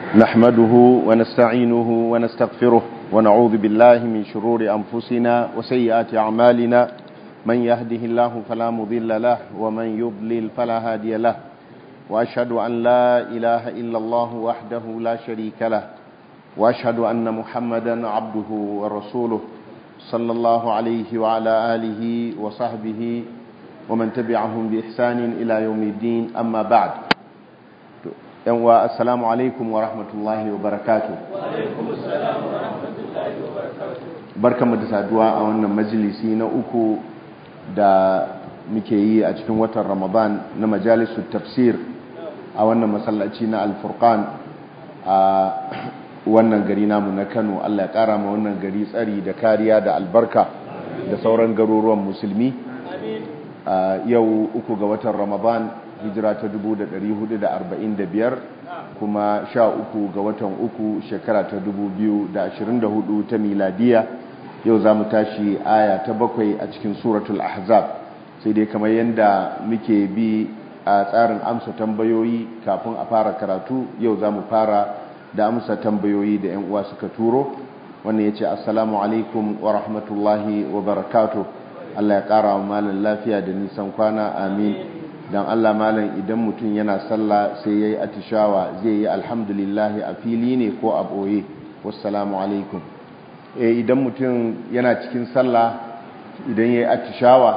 نحمده ونستعينه ونستغفره ونعوذ بالله من شرور أنفسنا وسيئات أعمالنا من يهده الله فلا مضل له ومن يضلل فلا هادي له وأشهد أن لا إله إلا الله وحده لا شريك له وأشهد أن محمدا عبده ورسوله صلى الله عليه وعلى آله وصحبه ومن تبعهم بإحسان إلى يوم الدين أما بعد yanwa assalamu alaikum wa rahmatullahi wa barakatu barkanmu da saduwa a wannan majalisi na uku da muke yi a cikin watan ramadan na majalisun tafsir a wannan masallaci na alfurkan a wannan gari namu na kano allah ya kara ma wannan gari tsari da kariya da albarka da sauran garuruwan musulmi yau uku ga watan ramadan hijira ta 445 kuma sha uku ga watan uku shekara ta 2024 ta miladiya yau za mu tashi aya ta bakwai a cikin suratul ahzab sai dai kamar yadda muke bi a tsarin amsa tambayoyi kafin a fara karatu yau za mu fara da amsa tambayoyi da 'yan uwa suka turo wannan ya ce assalamu alaikum wa rahmatullahi wa barakatuh Allah ya kara wa malam lafiya da nisan kwana amin don Allah malam idan mutum yana sallah sai ya yi atishawa zai yi alhamdulillahi a fili ne ko a ɓoye wassalamu alaikum idan mutum yana cikin sallah idan ya yi atishawa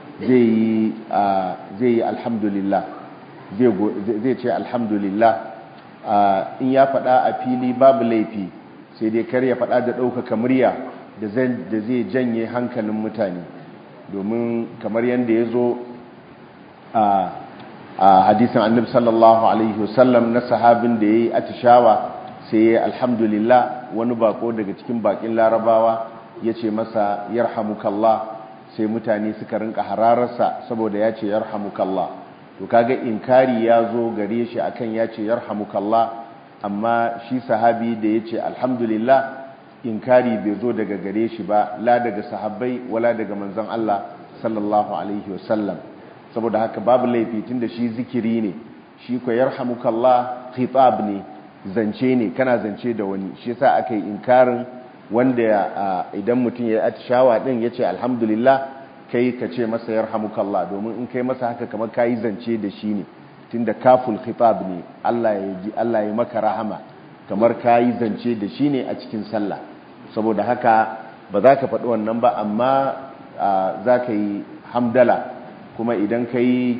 zai yi alhamdulillah zai ce alhamdulillah in ya faɗa a fili babu laifi sai dai kar ya faɗa da ɗaukaka murya da zai janye hankalin mutane domin kamar yadda ya zo a hadisin annabi sallallahu alaihi wasallam na sahabin da yayi atishawa sai ya alhamdulillah wani bako daga cikin bakin larabawa yace masa yarhamukallah sai mutane suka rinka hararsa saboda yace yarhamukallah to kaga inkari ya zo gare shi akan yace yarhamukallah amma shi sahabi da yace alhamdulillah inkari bai zo daga gare shi ba la daga sahabbai wala daga manzon Allah sallallahu alaihi wasallam saboda haka babu laifi tunda shi zikiri ne shi ko yarhamukallah khitab ne zance ne kana zance da wani shi yasa aka yi inkarin wanda idan mutum ya atishawa din yace alhamdulillah kai ka ce masa yarhamukallah domin in kai masa haka kamar kai zance da shi ne tunda kaful khitab ne Allah ya ji Allah ya maka rahama kamar kai zance da shi ne a cikin sallah saboda haka ba za ka faɗi wannan ba amma za ka yi hamdala kuma idan ka yi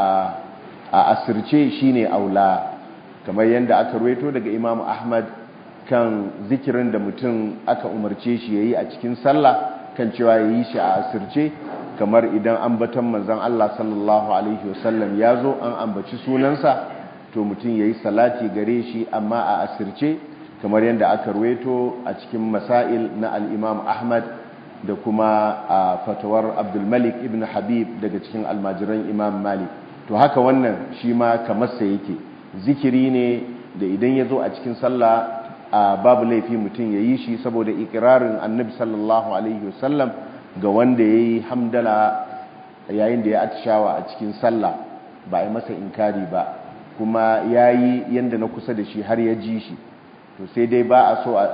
a asirce shi ne aula kamar yadda aka ruweto daga imam ahmad kan zikirin da mutum aka umarce shi ya yi a cikin sallah kan cewa ya yi shi a asirce kamar idan ambatan manzan Allah sallallahu alaihi wasallam ya zo an ambaci sunansa to mutum ya yi salati gare shi amma a asirce kamar yadda aka ruweto a cikin masail na al'imam ahmad da kuma a fatawar abdulmalik ibn habib daga cikin almajiran imam malik to haka wannan shi ma kamarsa yake zikiri ne da idan ya zo a cikin sallah a babu laifi mutum ya yi shi saboda ikirarin annabi sallallahu alaihi wasallam ga wanda ya yi hamdala yayin da ya atishawa a cikin sallah ba a yi masa inkari ba kuma ya yi yadda na kusa da shi har ya ji shi to sai dai ba a so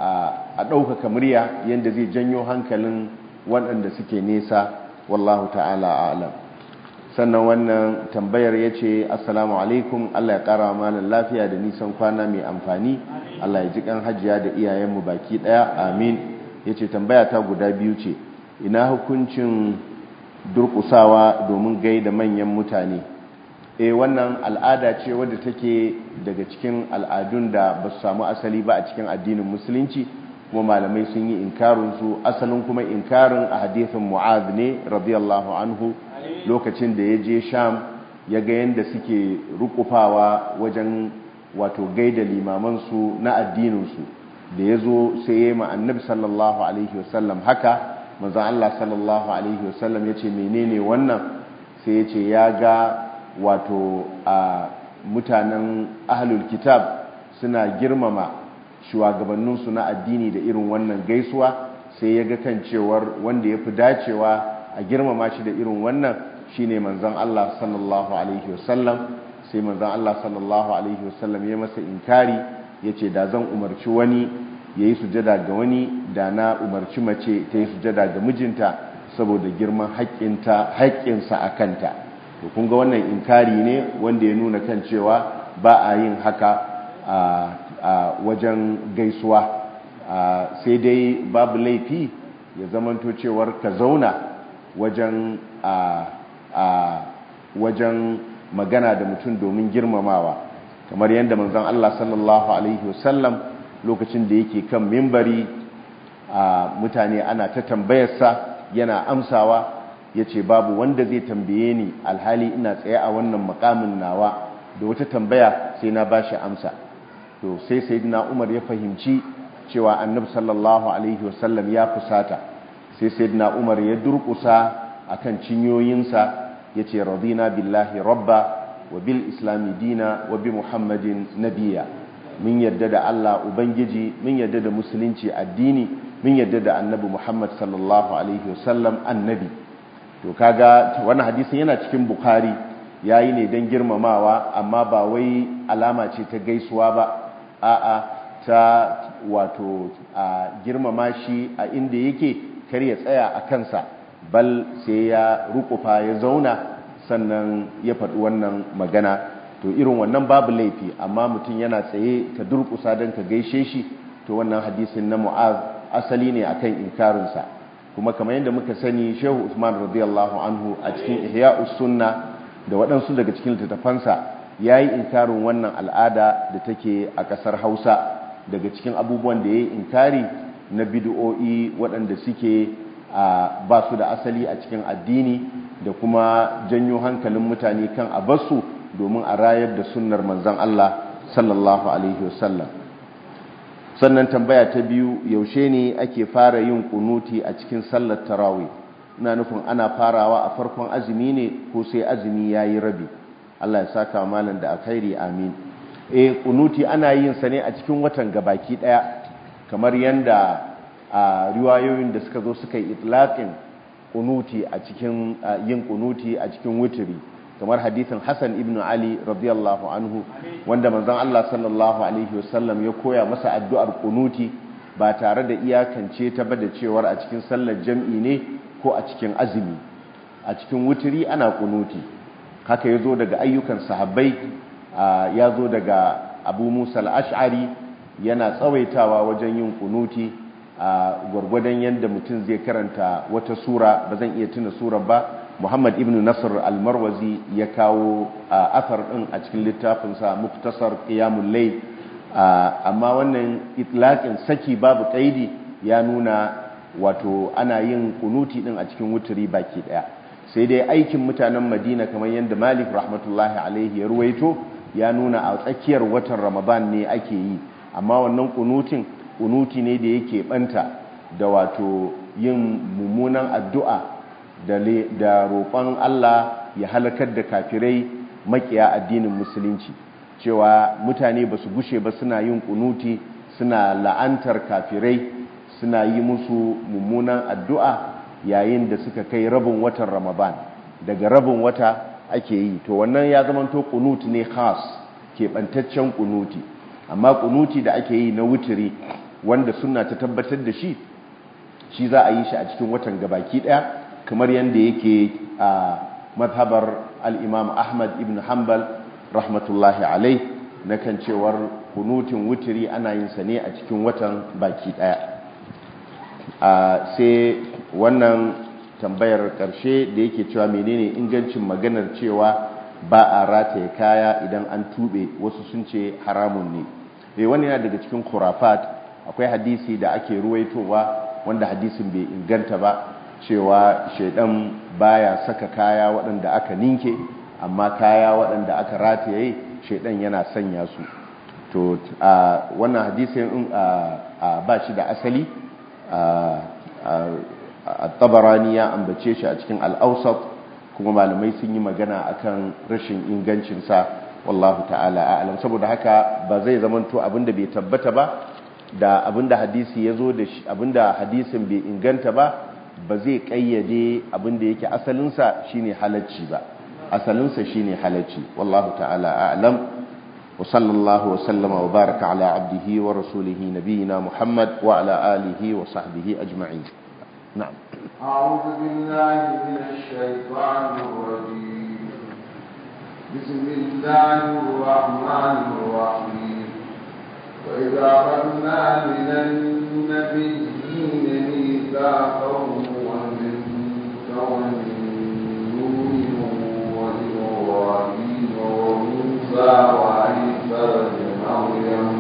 a ɗaukaka murya yadda zai janyo hankalin waɗanda suke nesa wallahu ta'ala alam sannan wannan tambayar ya ce assalamu alaikum allah ya ƙara malar lafiya da nisan kwana mai amfani allah ya ji ƙan hajiya da iyayenmu baki ɗaya amin ya ce tambaya ta guda biyu ce ina hukuncin durƙusawa domin gaida manyan mutane e wannan al'ada ce wadda take daga cikin al'adun da ba su samu asali ba a cikin addinin musulunci kuma malamai sun yi inkarinsu asalin kuma inkarin a hadithin mu'az ne radiyallahu anhu lokacin da ya je sham ya ga yadda suke rukufawa wajen wato gaida limamansu na addininsu da ya zo sai ya yi annabi sallallahu alaihi wasallam haka manzan Allah sallallahu alaihi wasallam ya ce menene wannan sai ya ce ya ga wato a mutanen ahlul kitab suna girmama shugabanninsu na addini da irin wannan gaisuwa sai ya ga kan cewar wanda ya fi dacewa a girmama shi da irin wannan shine manzon Allah sallallahu alaihi wasallam sai manzon Allah sallallahu alaihi wasallam ya masa inkari yace da zan umarci wani yayi sujada ga wani da na umarci mace ta yi sujada ga mijinta saboda girman haƙƙinta haƙƙinsa a kanta to kun ga wannan inkari ne wanda ya nuna kan cewa ba a yin haka a wajen gaisuwa sai dai babu laifi ya zamanto cewar ka zauna wajen wajen magana da mutum domin girmamawa kamar yadda manzon Allah sallallahu alaihi wasallam lokacin da yake kan mimbari mutane ana ta tambayarsa yana amsawa ya ce babu wanda zai tambaye ni alhali ina tsaye a wannan makamin nawa da wata tambaya sai na bashi amsa to sai sayyidina Umar ya fahimci cewa annabi sallallahu alaihi wasallam ya fusata sai sayyidina Umar ya durkusa akan cinyoyinsa yace radina billahi rabba wa bil islami dina wa bi muhammadin nabiyya mun yadda da Allah ubangiji mun yadda da musulunci addini mun yadda da annabi Muhammad sallallahu alaihi wasallam annabi to kaga wannan hadisin yana cikin bukhari yayi ne dan girmamawa amma ba wai alama ce ta gaisuwa ba a'a ta wato a girmama shi a inda yake kar ya tsaya a kansa bal sai ya rukufa ya zauna sannan ya faɗi wannan magana to irin wannan babu laifi amma mutum yana tsaye ka durkusa don ka gaishe shi to wannan hadisin na mu'az asali ne akan inkarinsa kuma kamar yadda muka sani shehu usman radiyallahu anhu a cikin ihya'us sunna da waɗansu daga cikin littattafansa ya yi inkarin wannan al'ada da take a ƙasar hausa daga cikin abubuwan da ya yi inkari na bid'o'i waɗanda suke ba su da asali a cikin addini da kuma janyo hankalin mutane kan a basu domin a rayar da sunnar manzan Allah sallallahu alaihi wasallam sannan tambaya ta biyu yaushe ne ake fara yin kunuti a cikin sallar tarawih ina nufin ana farawa a farkon azumi ne ko sai azumi yayi rabi Allah ya saka malam da alkhairi amin eh kunuti ana yin sa ne a cikin watan gabaki daya kamar yanda a riwayoyin da suka zo suka yi itlaqin kunuti a cikin yin kunuti a cikin wuturi kamar hadithin Hassan ibn Ali radiyallahu anhu wanda manzon Allah sallallahu alaihi wasallam ya koya masa addu'ar kunuti ba tare da iyakance ta ba da cewar a cikin sallar jam'i ne ko a cikin azumi a cikin wuturi ana kunuti haka yazo daga ayyukan sahabbai ya zo daga Abu Musa al-Ash'ari yana tsawaitawa wajen yin kunuti a gwargwadon yadda mutum zai karanta wata sura ba zan iya tuna surar ba muhammad ibn nasir almarwazi ya kawo athar din a cikin littafinsa muktasar qiyamul layl amma wannan itlaqin saki babu qaidi ya nuna wato ana yin kunuti din a cikin wuturi baki daya sai dai aikin mutanen madina kamar yadda malik rahmatullahi alaihi ya ruwaito ya nuna a tsakiyar watan ramadan ne ake yi amma wannan kunutin kunuti ne da yake banta da wato yin mummunan addu'a da roƙon Allah ya halakar da kafirai makiya addinin musulunci cewa mutane ba su gushe ba suna yin kunuti suna la'antar kafirai suna yi musu mummunan addu'a yayin da suka kai rabin watan ramadan daga rabin wata ake yi to wannan ya zamanto kunuti ne khas keɓantaccen kunuti amma kunuti da ake yi na wuturi wanda suna ta tabbatar da shi shi za a yi shi a cikin watan gabaki daya kamar yadda yake a mazhabar al-imam ahmad ibn hanbal rahmatullahi alai na kan cewar kunutin wuturi ana yin sa ne a cikin watan baki daya sai wannan tambayar karshe da yake cewa menene ingancin maganar cewa ba a rataye kaya idan an tube wasu sun ce haramun ne wani yana daga cikin khurafat akwai hadisi da ake ruwaitowa wanda hadisin bai inganta ba cewa shaidan baya saka kaya waɗanda aka ninke amma kaya waɗanda aka rataye shaidan yana sanya su to a wannan hadisin ba shi da asali a tabarani ya ambace shi a cikin al'ausat kuma malamai sun yi magana akan rashin ingancinsa wallahu ta'ala a'lam saboda haka ba zai zamanto abinda bai tabbata ba da abinda hadisi ya zo da shi abinda hadisin bai inganta ba ba zai kayyade abinda yake asalinsa shine halacci ba asalinsa shine halacci wallahu ta'ala a'lam وصلى الله وسلم وبارك على عبده ورسوله نبينا محمد وعلى آله وصحبه أجمعين نعم أعوذ بالله من الشيطان الرجيم بسم الله الرحمن الرحيم وإذا أخذنا من النبيين ميثاقهم ومنك ومن نوح وإبراهيم وموسى وعيسى بن مريم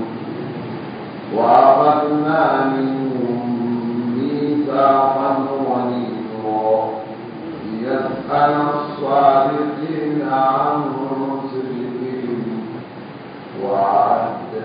وأخذنا منهم ميثاقا غليظا ليسأل الصادقين عن صدقهم وأعد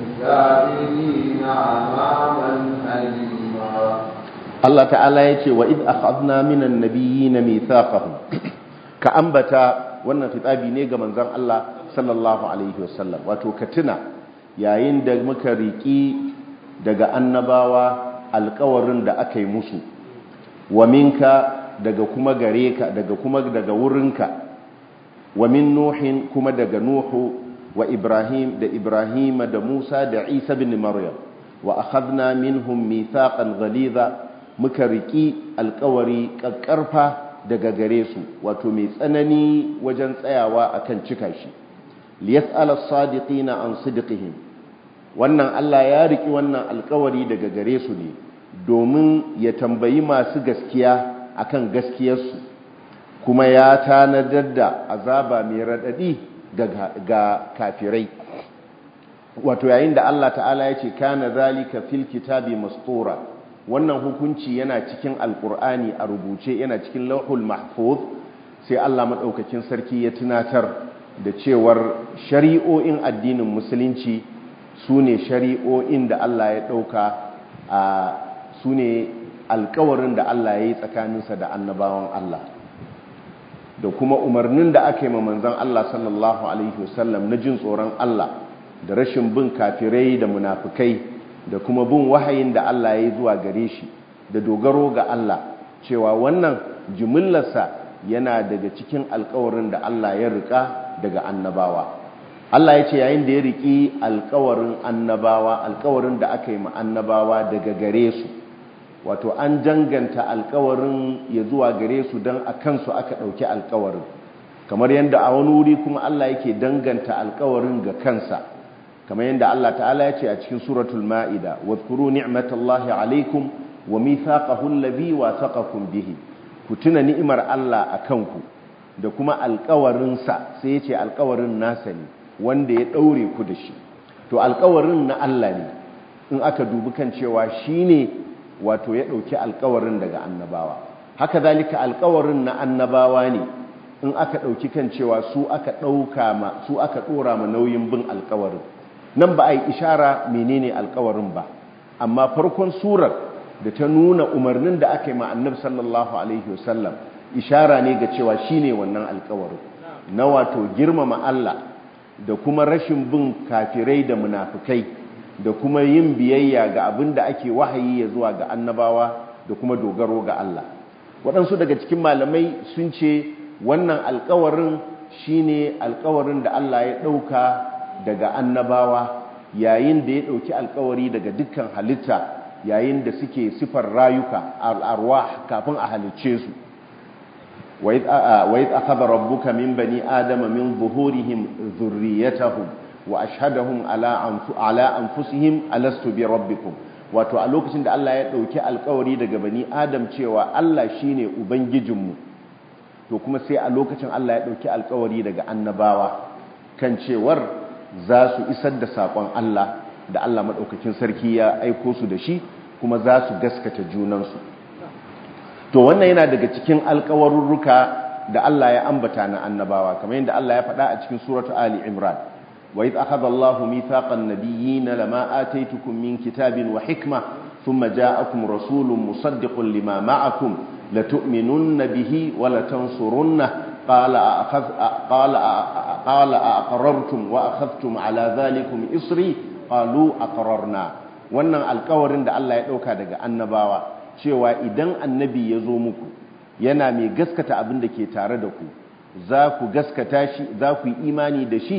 للكافرين عذابا أليما Allah ta'ala ya ce wa id akhadna minan nabiyyin mithaqahum ka ambata wannan fitabi ne ga manzon Allah sallallahu alaihi wasallam wato ka tuna yayin da muka riki daga annabawa alƙawarin da aka yi musu wa minka daga kuma gare ka daga kuma daga wurinka wa min nuhin kuma daga nuhu wa ibrahim da ibrahim da musa da isa bin maryam wa akhadna minhum mithaqan ghalidha muka riki alkawari kakkarfa daga gare su wato mai tsanani wajen tsayawa akan cika shi liyas'ala as-sadiqina an sidqihim wannan Allah ya riki wannan alkawari daga gare su ne domin ya tambayi masu gaskiya akan gaskiyarsu kuma ya tanadar da azaba mai radadi ga kafirai wato yayin da Allah ta'ala ya ce kana zalika fil kitabi mastura wannan hukunci yana cikin alkur'ani a rubuce yana cikin lauhul mahfuz sai Allah madaukakin sarki ya tunatar da cewar shari'o'in addinin musulunci sune shari'o'in da Allah ya dauka a sune alkawarin da Allah ya yi tsakaninsa da annabawan Allah da kuma umarnin da aka yi ma manzon Allah sallallahu alaihi wasallam na jin tsoron Allah da rashin bin kafirai da munafukai da kuma bin wahayin da Allah ya yi zuwa gare shi da dogaro ga Allah cewa wannan jimillarsa yana daga cikin alkawarin da Allah ya rika daga annabawa Allah ya ce yayin da ya riki alkawarin annabawa alkawarin da aka yi ma annabawa daga gare su wato an janganta alkawarin ya zuwa gare su don a kansu aka ɗauki alkawarin kamar yadda a wani wuri kuma Allah yake danganta alkawarin ga kansa kamar yadda Allah ta'ala ya ce a cikin suratul ma'ida wadhkuru ni'matallahi alaikum wa mithaqahu alladhi wathaqakum bihi ku tuna ni'imar Allah akan ku da kuma alƙawarin sa sai ya ce alƙawarin nasa ne wanda ya daure ku da shi to alƙawarin na Allah ne in aka dubi kan cewa shine wato ya dauki alƙawarin daga annabawa haka zalika alƙawarin na annabawa ne in aka dauki kan cewa su aka dauka ma su aka dora ma nauyin bin alƙawarin nan ba a yi ishara menene alkawarin ba amma farkon surar da ta nuna umarnin da aka yi ma annabi sallallahu alaihi wasallam ishara ne ga cewa shine wannan alkawarin na wato girmama Allah da kuma rashin bin kafirai da munafukai da kuma yin biyayya ga abin da ake wahayi ya zuwa ga annabawa da kuma dogaro ga Allah waɗansu daga cikin malamai sun ce wannan alkawarin shine alkawarin da Allah ya ɗauka daga annabawa yayin da ya ɗauki alkawari daga dukkan halitta yayin da suke sifar rayuka al'arwa kafin a halicce su wa yi akhadha rabbuka min bani adama min zuhurihim zurriyatahum wa ashhadahum ala anfusihim alastu bi rabbikum wato a lokacin da Allah ya ɗauki alkawari daga bani adam cewa Allah shine ubangijinmu to kuma sai a lokacin Allah ya ɗauki alkawari daga annabawa kan cewar za su isar da saƙon Allah da Allah maɗaukakin sarki ya aiko su da shi kuma za su gaskata junansu to wannan yana daga cikin alkawarurruka da Allah ya ambata na annabawa kamar yadda Allah ya faɗa a cikin suratu Ali Imran wa idh akhadha Allahu mithaqan nabiyyin lama ataytukum min kitabin wa hikma thumma ja'akum rasulun musaddiqun lima ma'akum latu'minunna bihi wa latansurunna قال أخذ قال قال أقررتم وأخذتم على ذلكم إصري قالوا أقررنا wannan alkawarin da Allah ya ɗauka daga annabawa cewa idan annabi ya zo muku yana mai gaskata abin da ke tare da ku za ku gaskata shi za ku yi imani da shi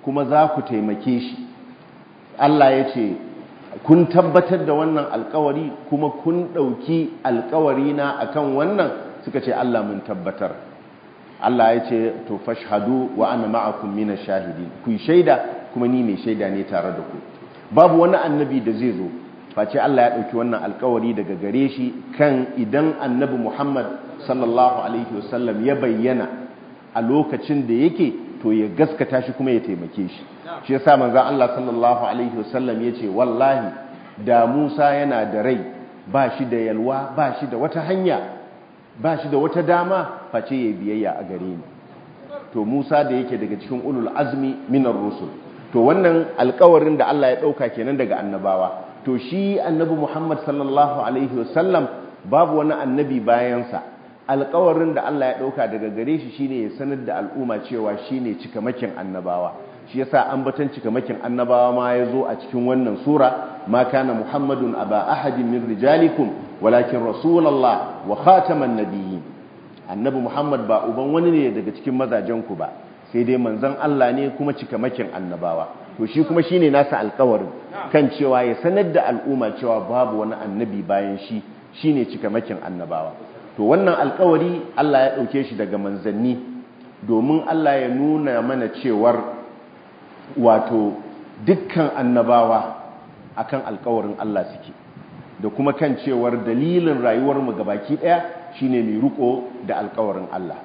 kuma za ku taimake shi Allah ya ce kun tabbatar da wannan alkawari kuma kun ɗauki alkawari na akan wannan suka ce Allah mun tabbatar Allah ya ce to fashhadu wa ana ma'akum mina shahidi ku shaida kuma ni mai shaida ne tare da ku babu wani annabi da zai zo face Allah ya ɗauki wannan alkawari daga gare shi kan idan annabi Muhammad sallallahu alaihi wasallam ya bayyana a lokacin da yake to ya gaskata shi kuma ya taimake shi shi yasa manzon Allah sallallahu alaihi wasallam yace wallahi da Musa yana da rai ba shi da yalwa ba shi da wata hanya ba shi da wata dama face ya biyayya a gare ni to Musa da yake daga cikin ulul azmi minar rusul to wannan alkawarin da Allah ya dauka kenan daga annabawa to shi annabi Muhammad sallallahu alaihi wasallam babu wani annabi bayansa alkawarin da Allah ya dauka daga gare shi shine ya sanar da al'umma cewa shine cikamakin annabawa shi yasa ambaton cikamakin annabawa ma yazo a cikin wannan sura ma kana muhammadun aba ahadin min rijalikum walakin rasulullah wa khataman nabiyyin annabi muhammad ba uban wani ne daga cikin mazajen ku ba sai dai manzon Allah ne kuma cikamakin annabawa to shi kuma shine nasa alkawarin kan cewa ya sanar da al'umma cewa babu wani annabi bayan shi shine cikamakin annabawa to wannan alkawari Allah ya ɗauke shi daga manzanni domin Allah ya nuna mana cewar wato dukkan annabawa akan alkawarin Allah suke da kuma kan cewar dalilin rayuwarmu gabaki ɗaya shine mai riko da alkawarin Allah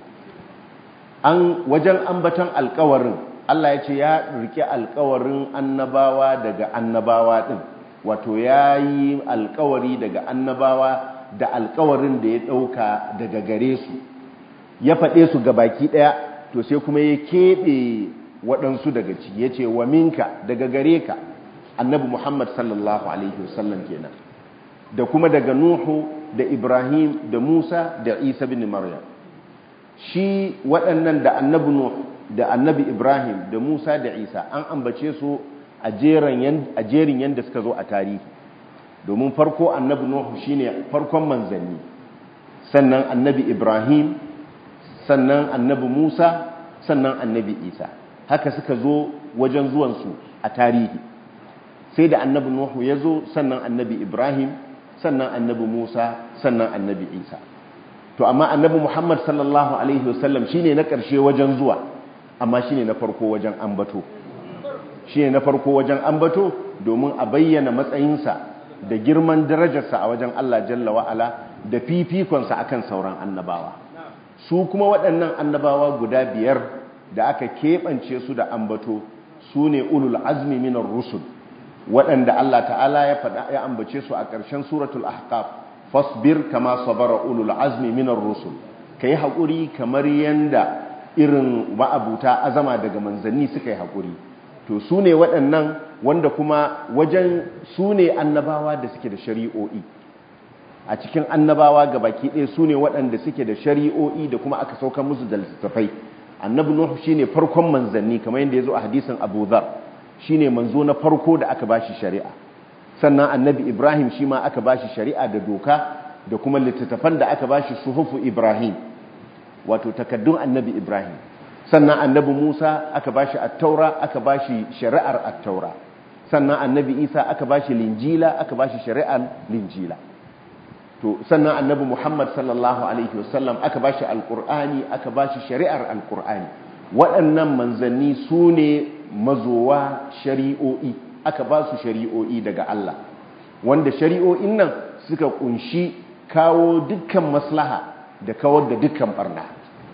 an wajen ambaton alkawarin Allah ya ce ya rike alkawarin annabawa daga annabawa ɗin wato ya yi alkawari daga annabawa da alkawarin da ya ɗauka daga gare su ya faɗe su ga baki ɗaya to sai kuma ya keɓe waɗansu daga ciki ya ce wa minka daga gare ka annabi muhammad sallallahu alaihi wasallam kenan da kuma daga nuhu da ibrahim da musa da isa bin maryam shi waɗannan da annabi nuhu da annabi ibrahim da musa da isa an ambace su a jerin yadda suka zo a tarihi domin farko annabi nuhu shine farkon manzanni sannan annabi ibrahim sannan annabi musa sannan annabi isa haka suka zo wajen zuwansu a tarihi sai da annabi nuhu ya zo sannan annabi ibrahim sannan annabi musa sannan annabi isa to amma annabi muhammad sallallahu alaihi wasallam shine na ƙarshe wajen zuwa amma shine na farko wajen ambato shine na farko wajen ambato domin a bayyana matsayinsa da girman darajarsa a wajen Allah jalla wa'ala da fifikonsa akan sauran annabawa su kuma waɗannan annabawa guda biyar da aka keɓance su da ambato su ne ulul azmi minar rusul waɗanda Allah ta'ala ya faɗa ya ambace su a ƙarshen suratul ahqaf fasbir kama sabara ulul azmi minar rusul kai haƙuri kamar yanda irin ma'abuta azama daga manzanni suka yi haƙuri to su ne waɗannan wanda kuma wajen su ne annabawa da suke da shari'o'i a cikin annabawa ga baki ɗaya su ne waɗanda suke da shari'o'i da kuma aka sauka musu da littattafai annabi nuhu shine farkon manzanni kamar yadda ya zo a hadisin abu dhar shine manzo na farko da aka bashi shari'a sannan annabi ibrahim shi ma aka bashi shari'a da doka da kuma littattafan da aka bashi suhufu ibrahim wato takaddun annabi ibrahim sannan annabi musa aka bashi attaura aka bashi shari'ar attaura sannan annabi isa aka bashi linjila aka bashi shari'ar linjila to sannan annabi muhammad sallallahu alaihi wasallam aka bashi alqur'ani aka bashi shari'ar alqur'ani waɗannan manzanni su ne mazowa shari'o'i aka ba su shari'o'i daga Allah wanda shari'o'in nan suka kunshi kawo dukkan maslaha da kawar da dukkan barna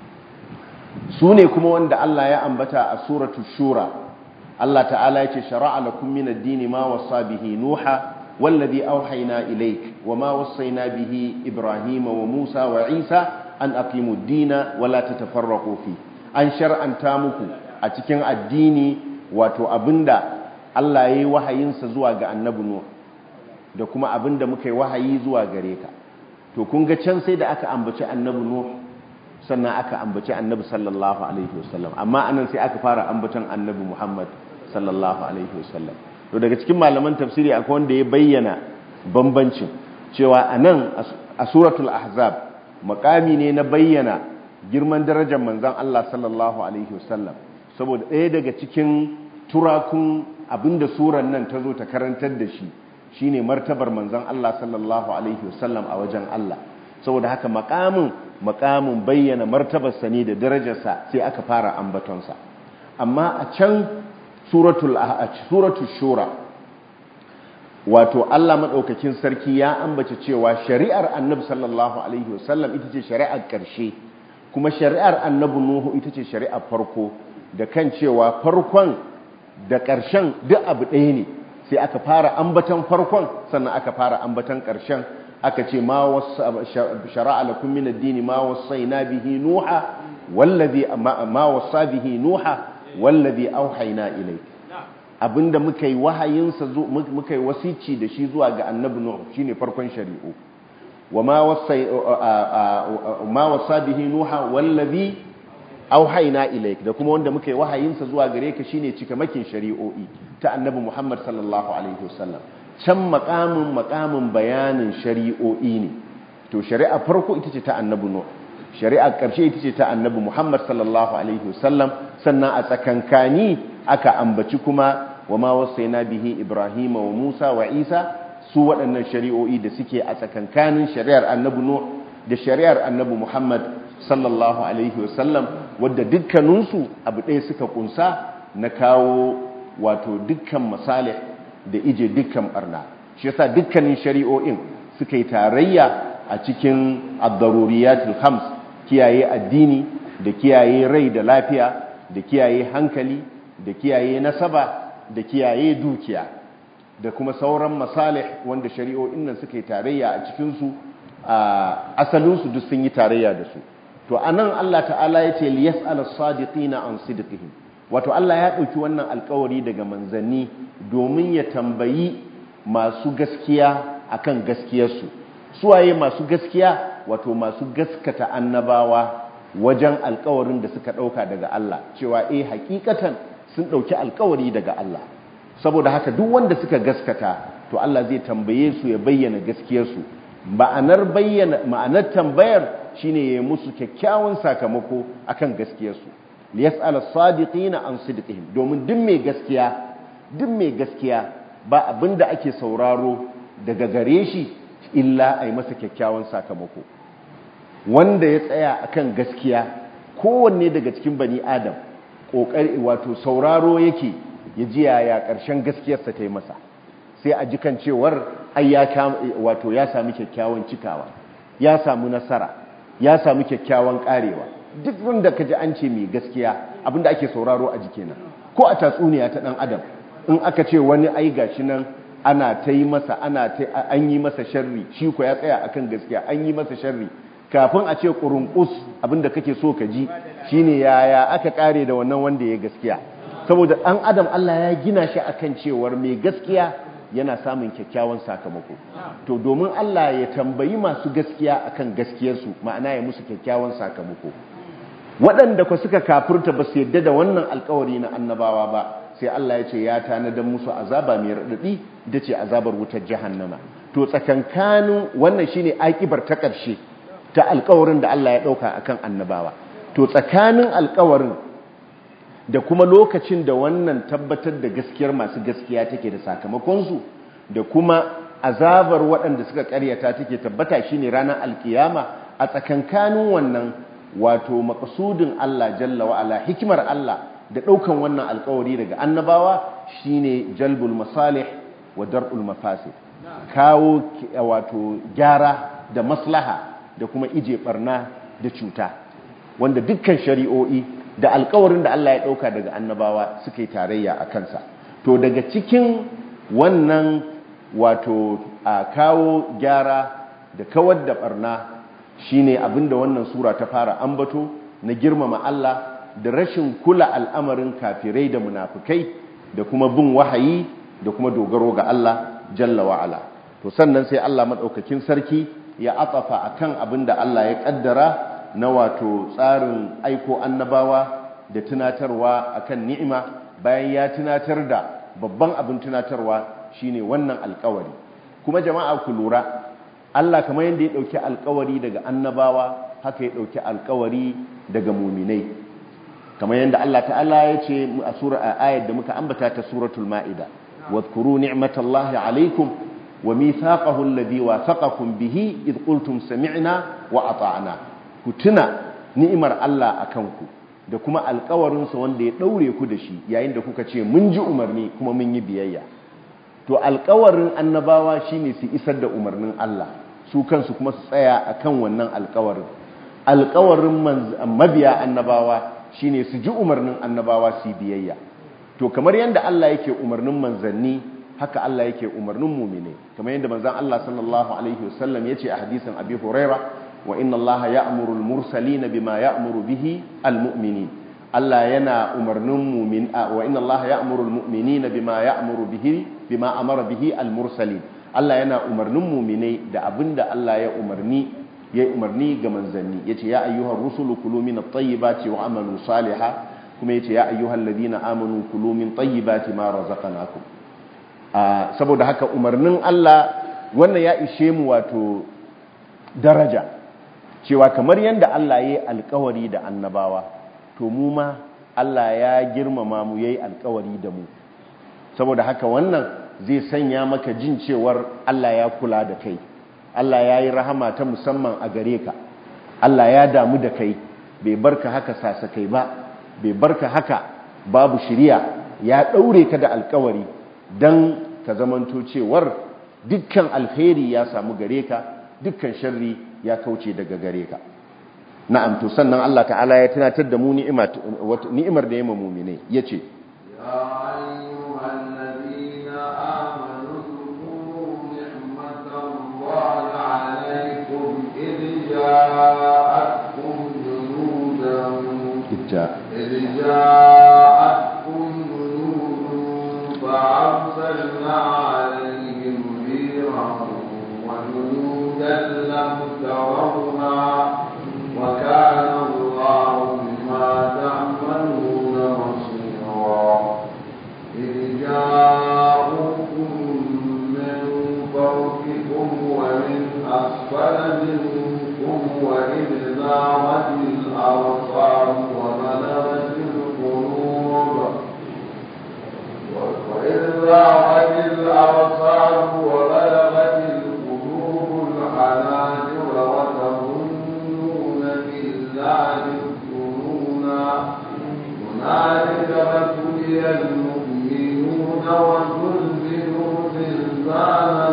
su ne kuma wanda Allah ya ambata a suratu shura Allah ta'ala ya ce shara'a lakum min ad-dini ma wasa bihi nuha wallazi auhayna ilayk wama wassayna bihi ibrahima wa musa wa isa an aqimu ad-dina wa la tatafarraqu fi an shar'anta muku a cikin addini wato abinda Allah ya yi wahayinsa zuwa ga annabi Nuh da kuma abinda muka yi wahayi zuwa gare ka to kun ga can sai da aka ambaci annabi Nuh sannan aka ambaci annabi sallallahu alaihi wasallam amma anan sai aka fara ambacin annabi Muhammad sallallahu alaihi wasallam to daga cikin malaman tafsiri akwai wanda ya bayyana bambancin cewa anan a suratul ahzab makami ne na bayyana girman darajar manzon Allah sallallahu alaihi wasallam saboda ɗaya daga cikin turakun abinda suran nan ta zo ta karantar da shi shine martabar manzon Allah sallallahu alaihi wasallam a wajen Allah saboda haka makamin makamin bayyana martabarsa ne da darajarsa sai aka fara ambatonsa amma a can suratul suratul shura wato Allah madaukakin sarki ya ambace cewa shari'ar annabi sallallahu alaihi wasallam ita ce shari'ar ƙarshe kuma shari'ar annabi nuhu ita ce shari'ar farko da kan cewa farkon da ƙarshen duk abu ɗaya ne sai aka fara ambatan farkon sannan aka fara ambatan ƙarshen aka ce ma shara'a lakum min ad-din ma wasaina bihi nuha wallazi ma wasa bihi nuha wallazi auhayna ilayk abinda muka yi wahayinsa muka yi wasici da shi zuwa ga annabi nuh shine farkon shari'u wa ma wasai ma wasa bihi nuha wallazi auhayna ilayk da kuma wanda muka yi wahayinsa zuwa gare ka shine cikamakin shari'o'i ta annabi Muhammad sallallahu alaihi wasallam can makamin makamin bayanin shari'o'i ne to shari'a farko ita ce ta annabi nuh shari'a ƙarshe ita ce ta annabi Muhammad sallallahu alaihi wasallam sannan a tsakankani aka ambaci kuma wa ma wasaina bihi Ibrahim wa Musa wa Isa su waɗannan shari'o'i da suke a tsakankanin shari'ar annabi nuh da shari'ar annabi Muhammad sallallahu alaihi wasallam wadda dukkaninsu abu ɗaya suka kunsa na kawo wato dukkan masalih da ije dukkan barna shi yasa dukkanin shari'o'in suka yi tarayya a cikin ad-daruriyatul khams kiyaye addini da kiyaye rai da lafiya da kiyaye hankali da kiyaye nasaba da kiyaye dukiya da kuma sauran masalih wanda shari'o'in nan suka yi tarayya a cikin su asalin su duk sun yi tarayya da su to anan Allah ta'ala yace liyas'al as-sadiqina an sidqihim wato Allah ya ɗauki wannan alkawari daga manzanni domin ya tambayi masu gaskiya akan gaskiyarsu suwaye masu gaskiya wato masu gaskata annabawa wajen alkawarin da suka ɗauka daga Allah cewa eh hakikatan sun ɗauki alkawari daga Allah saboda haka duk wanda suka gaskata to Allah zai tambaye su ya bayyana gaskiyarsu ma'anar bayyana ma'anar tambayar shine ya musu kyakkyawan sakamako akan gaskiyarsu liyas'ala sadiqina an sidqihim domin duk mai gaskiya duk mai gaskiya ba abinda ake sauraro daga gare shi illa ai masa kyakkyawan sakamako wanda ya tsaya akan gaskiya kowanne daga cikin bani adam kokari wato sauraro yake ya ji yaya karshen gaskiyarsa ta yi masa sai a ji kan cewar ai ya wato ya sami kyakkyawan cikawa ya samu nasara ya samu kyakkyawan karewa duk wanda ka ji an ce mai gaskiya abinda ake sauraro a jiki nan ko a tatsuniya ta dan adam in aka ce wani ai gashi nan ana ta yi masa ana ta an yi masa sharri shi ko ya tsaya akan gaskiya an yi masa sharri kafin a ce kurunkus abinda kake so ka ji shine yaya aka kare da wannan wanda ya gaskiya saboda dan adam Allah ya gina shi akan cewar mai gaskiya yana samun kyakkyawan sakamako to domin Allah ya tambayi masu gaskiya akan gaskiyarsu ma'ana ya musu kyakkyawan sakamako waɗanda ku suka kafurta ba su yadda da wannan alkawari na annabawa ba sai Allah ya ce ya tanadar musu azaba mai raɗaɗi da ce azabar wutar jahannama to tsakankanin wannan shine akibar ta ƙarshe ta alkawarin da Allah ya ɗauka akan annabawa to tsakanin alkawarin da kuma lokacin da wannan tabbatar da gaskiyar masu gaskiya take da sakamakonsu da kuma azabar waɗanda suka ƙaryata take tabbata shine ranar alkiyama a tsakankanin wannan wato makasudin Allah jalla wa'ala hikimar Allah da ɗaukan wannan alkawari daga annabawa shine jalbul masalih wa dar'ul mafasid kawo wato gyara da maslaha da kuma ije barna da cuta wanda dukkan shari'o'i da alkawarin da Allah ya ɗauka daga annabawa suka yi tarayya a kansa to daga cikin wannan wato a kawo gyara da kawar da barna shine abinda wannan sura ta fara ambato na girmama Allah da rashin kula al'amarin kafirai da munafukai da kuma bin wahayi da kuma dogaro ga Allah jalla wa'ala to sannan sai Allah maɗaukakin sarki ya atafa akan abinda Allah ya ƙaddara na wato tsarin aiko annabawa da tunatarwa akan ni'ima bayan ya tunatar da babban abin tunatarwa shine wannan alkawari kuma jama'a ku lura Allah kamar yadda ya ɗauki alkawari daga annabawa haka ya ɗauki alkawari daga muminai kamar yadda Allah ta'ala ya ce a sura a ayat da muka ambata ta suratul ma'ida wadhkuru ni'matallahi alaikum wa mithaqahu alladhi wathaqakum bihi id qultum sami'na wa ata'na ku tuna ni'imar Allah akan ku da kuma alƙawarin sa wanda ya daure ku da shi yayin da kuka ce mun ji umarni kuma mun yi biyayya to alƙawarin annabawa shine su isar da umarnin Allah su kansu kuma su tsaya akan wannan alƙawarin alƙawarin mabiya annabawa shine su ji umarnin annabawa su biyayya to kamar yadda Allah yake umarnin manzanni haka Allah yake umarnin mumine kamar yadda manzan Allah sallallahu alaihi wasallam yace a hadisin Abi Huraira wa inna Allah ya'muru al-mursalina bima ya'muru bihi al-mu'minin Allah yana umarnin mumin wa inna Allah ya'muru al-mu'minina bima ya'muru bihi bima amara bihi al-mursalin Allah yana umarnin mumine da abinda Allah ya umarni ya umarni ga manzanni yace ya ayyuhar rusulu kulu min at-tayyibati wa amalu salihah kuma yace ya ayyuhal ladina amanu kulu min tayyibati ma razaqnakum saboda haka umarnin Allah wannan ya ishe mu wato daraja cewa kamar yanda Allah yayi alƙawari da annabawa to mu ma Allah ya girmama mu yayi alƙawari da mu saboda haka wannan zai sanya maka jin cewar Allah ya kula da kai Allah ya yi rahama ta musamman a gare ka Allah ya damu da kai bai barka haka sasakai ba bai barka haka babu shiriya ya ɗaure ka da alkawari don ka zamanto cewar dukkan alkhairi ya samu gare ka dukkan sharri ya kauce daga gare ka na'am to sannan Allah ta'ala ya tunatar da mu ni'imar da ya mamumine ya ce جاءتكم جنودا جاء إذ جاءتكم جنود فأرسلنا عليهم ريحا وجنودا لم تروها وكان الله بما تعملون بصيرا إذ جاءوكم من فوقكم ومن أسفل منكم وإذ زاغت الأبصار وبلغت القلوب وإذ زاغت الأبصار وبلغت القلوب الحناجر وتظنون بالله الظنونا هنالك ابتلي المؤمنون وزلزلوا زلزالا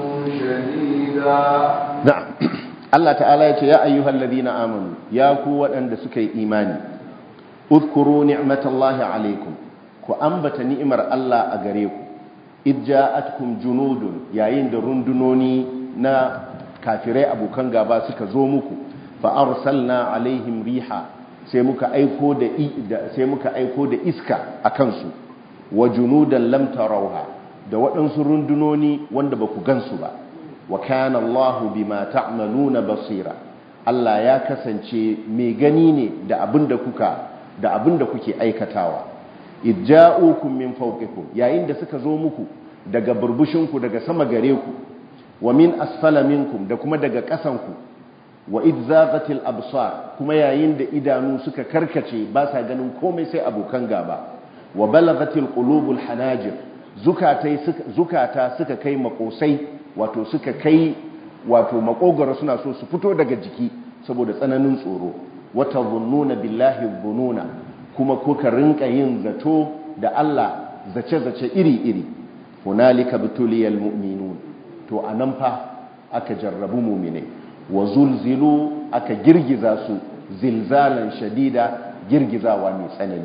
شديدا na'am Allah ta'ala ya ce ya ayyuhal ladina amanu ya ku waɗanda suka yi imani udhkuru ni'matallahi alaikum ku ambata ni'imar Allah a gare ku idja'atkum junudun yayin da rundunoni na kafirai abokan gaba suka zo muku fa arsalna alaihim riha sai muka aiko da sai muka aiko da iska akan su wa junudan lam tarawha da waɗansu rundunoni wanda ba ku gansu ba wa kana Allahu bima ta'maluna basira Allah ya kasance mai gani ne da abinda kuka da abinda kuke aikatawa idja'ukum min fawqikum yayin da suka zo muku daga burbushinku daga sama gare ku wa min asfala minkum da kuma daga ƙasanku wa idzaqatil absar kuma yayin da idanu suka karkace ba sa ganin komai sai abokan gaba wa balagatil qulubul hanajir zukatai zukata suka kai makosai wato suka kai wato makogaro suna so su fito daga jiki saboda tsananin tsoro wata zunnuna billahi zununa kuma kuka rinka yin zato da Allah zace-zace iri-iri hunalika bituliyal mu'minun to anan fa aka jarrabu mu'minai wa zulzilu aka girgiza su zilzalan shadida girgizawa mai tsanani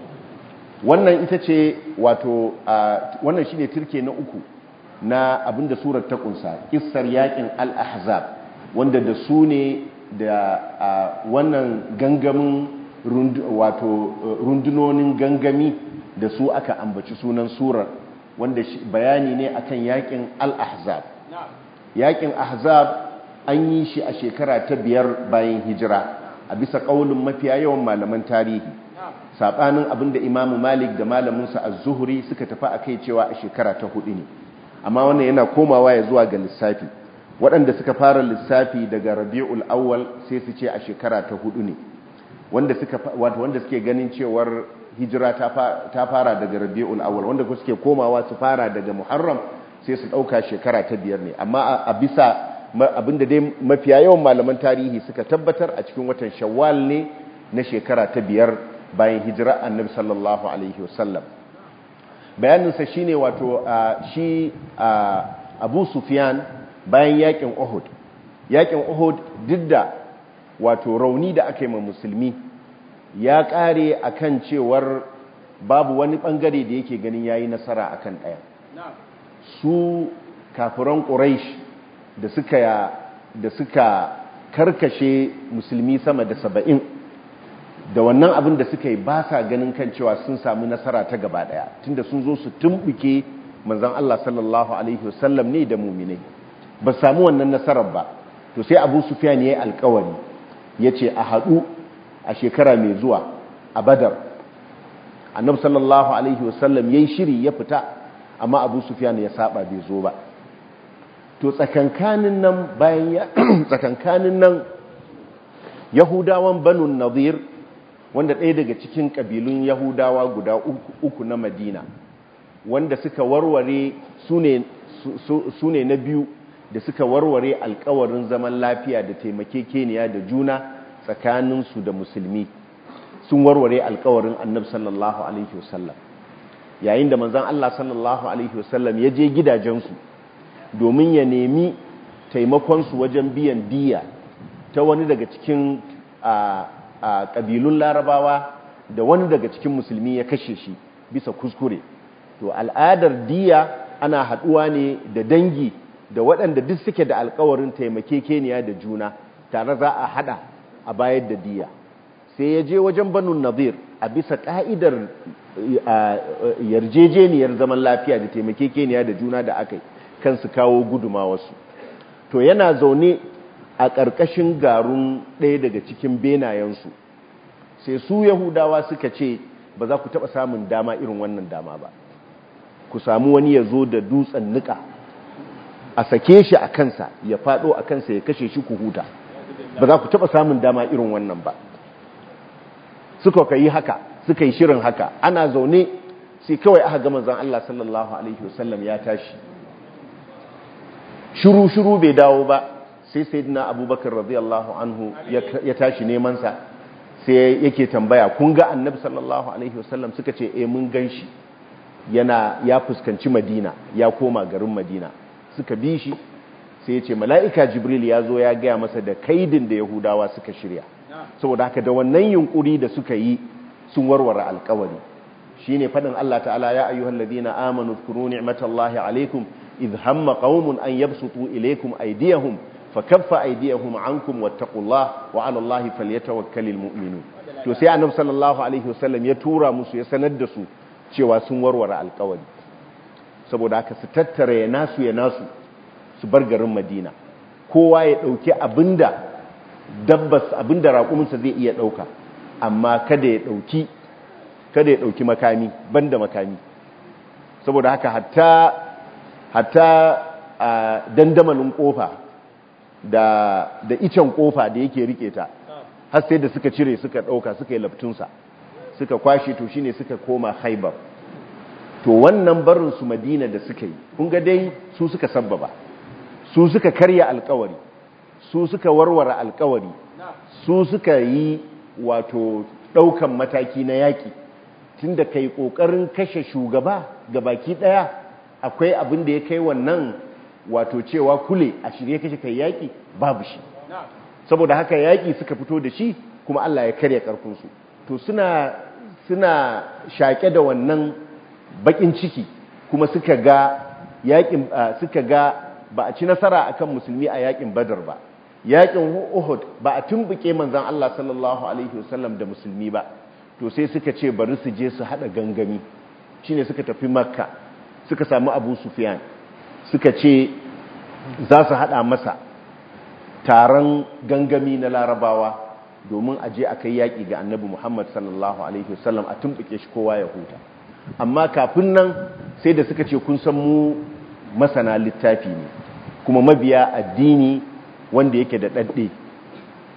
wannan ita ce wato wannan shine turke na uku na abinda surar ta kunsa kissar yakin al-ahzab wanda da su ne da wannan gangamin wato rundunonin gangami da su aka ambaci sunan surar wanda bayani ne akan yakin al-ahzab yakin ahzab an yi shi a shekara ta biyar bayan hijira a bisa kaulin mafiya yawan malaman tarihi sabanin abinda imamu malik da malaminsa az-zuhri suka tafi akai cewa a shekara ta hudu ne amma wannan yana komawa ya zuwa ga lissafi waɗanda suka fara lissafi daga rabi'ul awwal sai su ce a shekara ta hudu ne wanda suka wato wanda suke ganin cewar hijira ta fara daga rabi'ul awwal wanda suke komawa su fara daga muharram sai su dauka shekara ta biyar ne amma a bisa abinda dai mafiya yawan malaman tarihi suka tabbatar a cikin watan shawwal ne na shekara ta biyar bayan hijira annabi sallallahu alaihi wasallam bayaninsa shine wato shi abu sufyan bayan yakin uhud yakin uhud duk da wato rauni da aka yi ma musulmi ya kare akan cewar babu wani bangare da yake ganin yayi nasara akan daya su kafiran quraish da suka da suka karkashe musulmi sama da saba'in da wannan abin da suka yi ba sa ganin kan cewa sun samu nasara ta gaba daya tunda sun zo su tumbuke manzon Allah sallallahu alaihi wasallam ne da mu'minai ba samu wannan nasarar ba to sai Abu Sufyan yayi alƙawari yace a hadu a shekara mai zuwa a Badar Annabi sallallahu alaihi wasallam yayi shiri ya fita amma Abu Sufyan ya saba bai zo ba to tsakankanin nan bayan ya tsakankanin nan Yahudawan Banu Nadir wanda ɗaya daga cikin ƙabilun Yahudawa guda uku na Madina wanda suka warware su ne na biyu da suka warware alkawarin zaman lafiya da taimakekeniya da juna tsakaninsu da musulmi sun warware alkawarin annabi sallallahu alaihi wasallam yayin da manzan Allah sallallahu alaihi wasallam ya je gidajensu domin ya nemi taimakonsu wajen biyan diya ta wani daga cikin ƙabilun larabawa da wani daga cikin musulmi ya kashe shi bisa kuskure to al'adar diya ana haɗuwa ne da dangi da waɗanda duk suke da alkawarin taimakekeniya da juna tare za a haɗa a bayar da diya sai ya je wajen banu nazir a bisa ƙa'idar yarjejeniyar zaman lafiya da taimakekeniya da juna da aka yi kan su kawo guduma wasu to yana zaune a ƙarƙashin garun ɗaya daga cikin benayensu sai su yahudawa suka ce ba za ku taɓa samun dama irin wannan dama ba ku samu wani ya zo da dutsen nika a sake shi a kansa ya faɗo a kansa ya kashe shi ku huta ba za ku taɓa samun dama irin wannan ba suka ka yi haka suka yi shirin haka ana zaune sai kawai aka gama zan Allah sallallahu alaihi wasallam ya tashi shiru-shiru bai dawo ba sai sayyidina abubakar radiyallahu anhu ya tashi nemansa sai yake tambaya kun ga annabi sallallahu alaihi wasallam suka ce eh mun gan shi yana ya fuskanci madina ya koma garin madina suka bi shi sai ya ce mala'ika jibril ya zo ya gaya masa da kaidin da yahudawa suka shirya saboda haka da wannan yunkuri da suka yi sun warware alkawari shine fadin Allah ta'ala ya ayyuhal ladina amanu zkuru ni'matallahi alaikum idh hamma qaumun an yabsutu ilaykum aydiyahum fakaffa aydiyahum ankum wattaqullaha wa 'ala allahi falyatawakkalul mu'minun to sai annabi sallallahu alaihi wasallam ya tura musu ya sanar da su cewa sun warware alkawari saboda haka su tattara ya nasu ya nasu su bar garin madina kowa ya dauki abinda dabbas abinda raƙuminsa zai iya dauka amma kada ya dauki kada ya dauki makami banda makami saboda haka hatta hatta a dandamalin kofa da da icen kofa da yake rike ta har sai da suka cire suka dauka suka yi laftunsa suka kwashe to shine suka koma haibar to wannan barin su madina da suka yi kun ga dai su suka sabbaba su suka karya alkawari su suka warware alkawari su suka yi wato daukan mataki na yaki tunda kai kokarin kashe shugaba ga baki daya akwai abin da ya kai wannan wato cewa kule a shirye kashe kai yaki babu shi saboda haka yaki suka fito da shi kuma Allah ya karya karfin su to suna suna shaƙe da wannan bakin ciki kuma suka ga yakin suka ga ba a ci nasara akan musulmi a yakin badar ba yakin uhud ba a tumbuke manzon Allah sallallahu alaihi wasallam da musulmi ba to sai suka ce bari su je su hada gangami shine suka tafi makka suka samu abu sufyan suka ce za su hada masa taron gangami na larabawa domin a je a kai yaƙi ga annabi Muhammad sallallahu Alaihi wasallam a tumɓuke shi kowa ya huta amma kafin nan sai da suka ce kun san mu masana littafi ne kuma mabiya addini wanda yake da ɗaɗɗe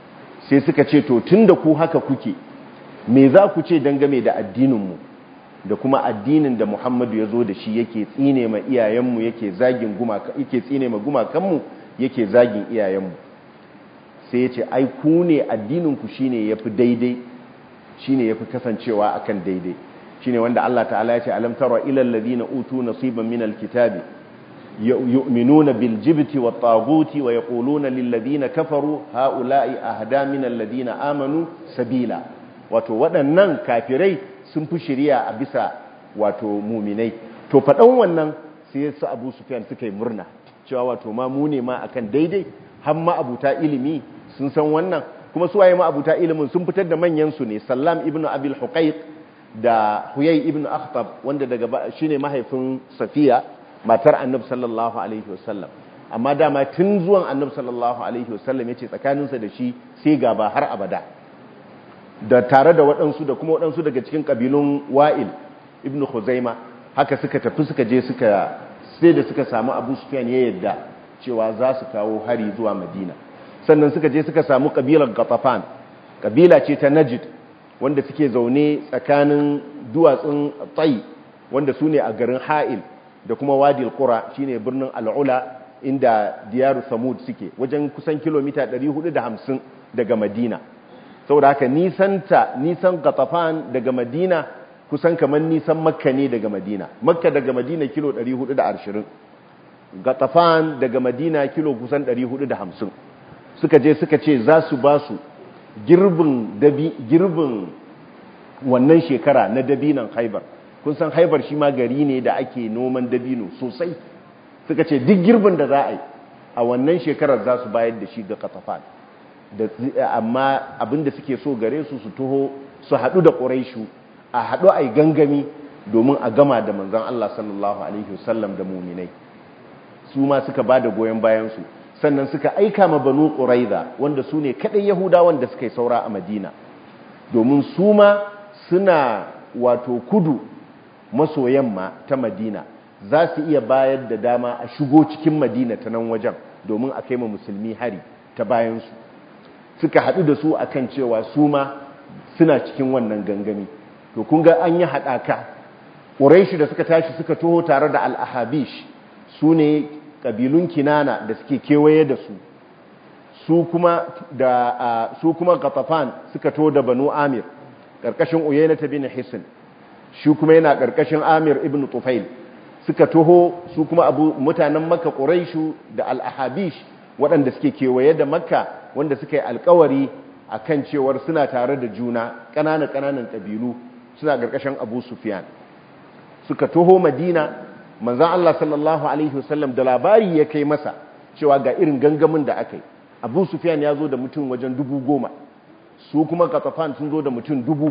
sai suka ce to tunda ku haka kuke me za ku ce dangame da addininmu da kuma addinin da Muhammadu ya zo da shi yake tsine ma iyayenmu yake zagin gumaka yake tsine ma gumakanmu yake zagin iyayenmu sai ya ce ai ku ne addininku shine yafi daidai shine yafi kasancewa akan daidai shine wanda Allah ta'ala ya ce alam tara ilal ladina utu nasiban minal kitabi yu'minuna bil jibti wat taguti wa yaquluna lil ladina kafaru haula'i ahda minal ladina amanu sabila wato waɗannan kafirai sun fi shari'a a bisa wato muminai to faɗan wannan sai ya sa Abu Sufyan suka yi murna cewa wato ma mu ne ma akan daidai har ma abuta ilimi sun san wannan kuma su waye ma abuta ilimin sun fitar da manyan su ne Sallam ibn Abil Huqayq da Huyay ibn Akhtab wanda daga shine mahaifin Safiya matar Annabi sallallahu alaihi wasallam amma dama tun zuwan Annabi sallallahu alaihi wasallam yace tsakaninsa da shi sai gaba har abada da tare da waɗansu da kuma waɗansu daga cikin ƙabilun Wa'il ibn Khuzaima haka suka tafi suka je suka sai da suka samu Abu Sufyan ya yadda cewa za su kawo hari zuwa Madina sannan suka je suka samu ƙabilar Ghatafan ƙabila ce ta Najd wanda suke zaune tsakanin duwatsun tsayi wanda su ne a garin ha'il da kuma wadil kura shine birnin al'ula inda diyaru samud suke wajen kusan kilomita 450 daga madina saboda haka nisanta nisan gatafan daga madina kusan kamar nisan makka ne daga madina makka daga madina kilo 420 gatafan daga madina kilo kusan 450 suka je suka ce za su ba su girbin girbin wannan shekara na dabinan haibar kun san haibar shi ma gari ne da ake noman dabino sosai suka ce duk girbin da za a yi a wannan shekarar za su bayar da shi ga katafan amma abinda suke so gare su su taho su haɗu da ƙuraishu a haɗu a yi gangami domin a gama da manzan Allah sallallahu Alaihi wasallam da muminai su ma suka ba da goyon bayansu sannan suka aika ma banu ƙuraiza wanda su ne kaɗai yahudawan da suka yi saura a madina domin su ma suna wato kudu maso yamma ta madina za su iya bayar da dama a shigo cikin madina ta nan wajen domin a kai ma musulmi hari ta bayansu suka haɗu da su akan cewa su ma suna cikin wannan gangami to kun ga an yi haɗaka ƙuraishi da suka tashi suka toho tare da al'ahabish su ne ƙabilun kinana da suke kewaye da su su kuma da su kuma gatafan suka to da banu amir ƙarƙashin uyayna ta bin hisin shi kuma yana ƙarƙashin amir ibn tufail suka toho su kuma abu mutanen makka ƙuraishu da al'ahabish waɗanda suke kewaye da makka wanda suka yi alkawari a kan cewar suna tare da juna ƙananan ƙananan ƙabilu suna ƙarƙashin abu sufiyan suka toho madina manzan allah sallallahu alaihi wasallam da labari ya kai masa cewa ga irin gangamin da aka yi abu sufiyan ya zo da mutum wajen dubu goma su kuma katafan sun zo da mutum dubu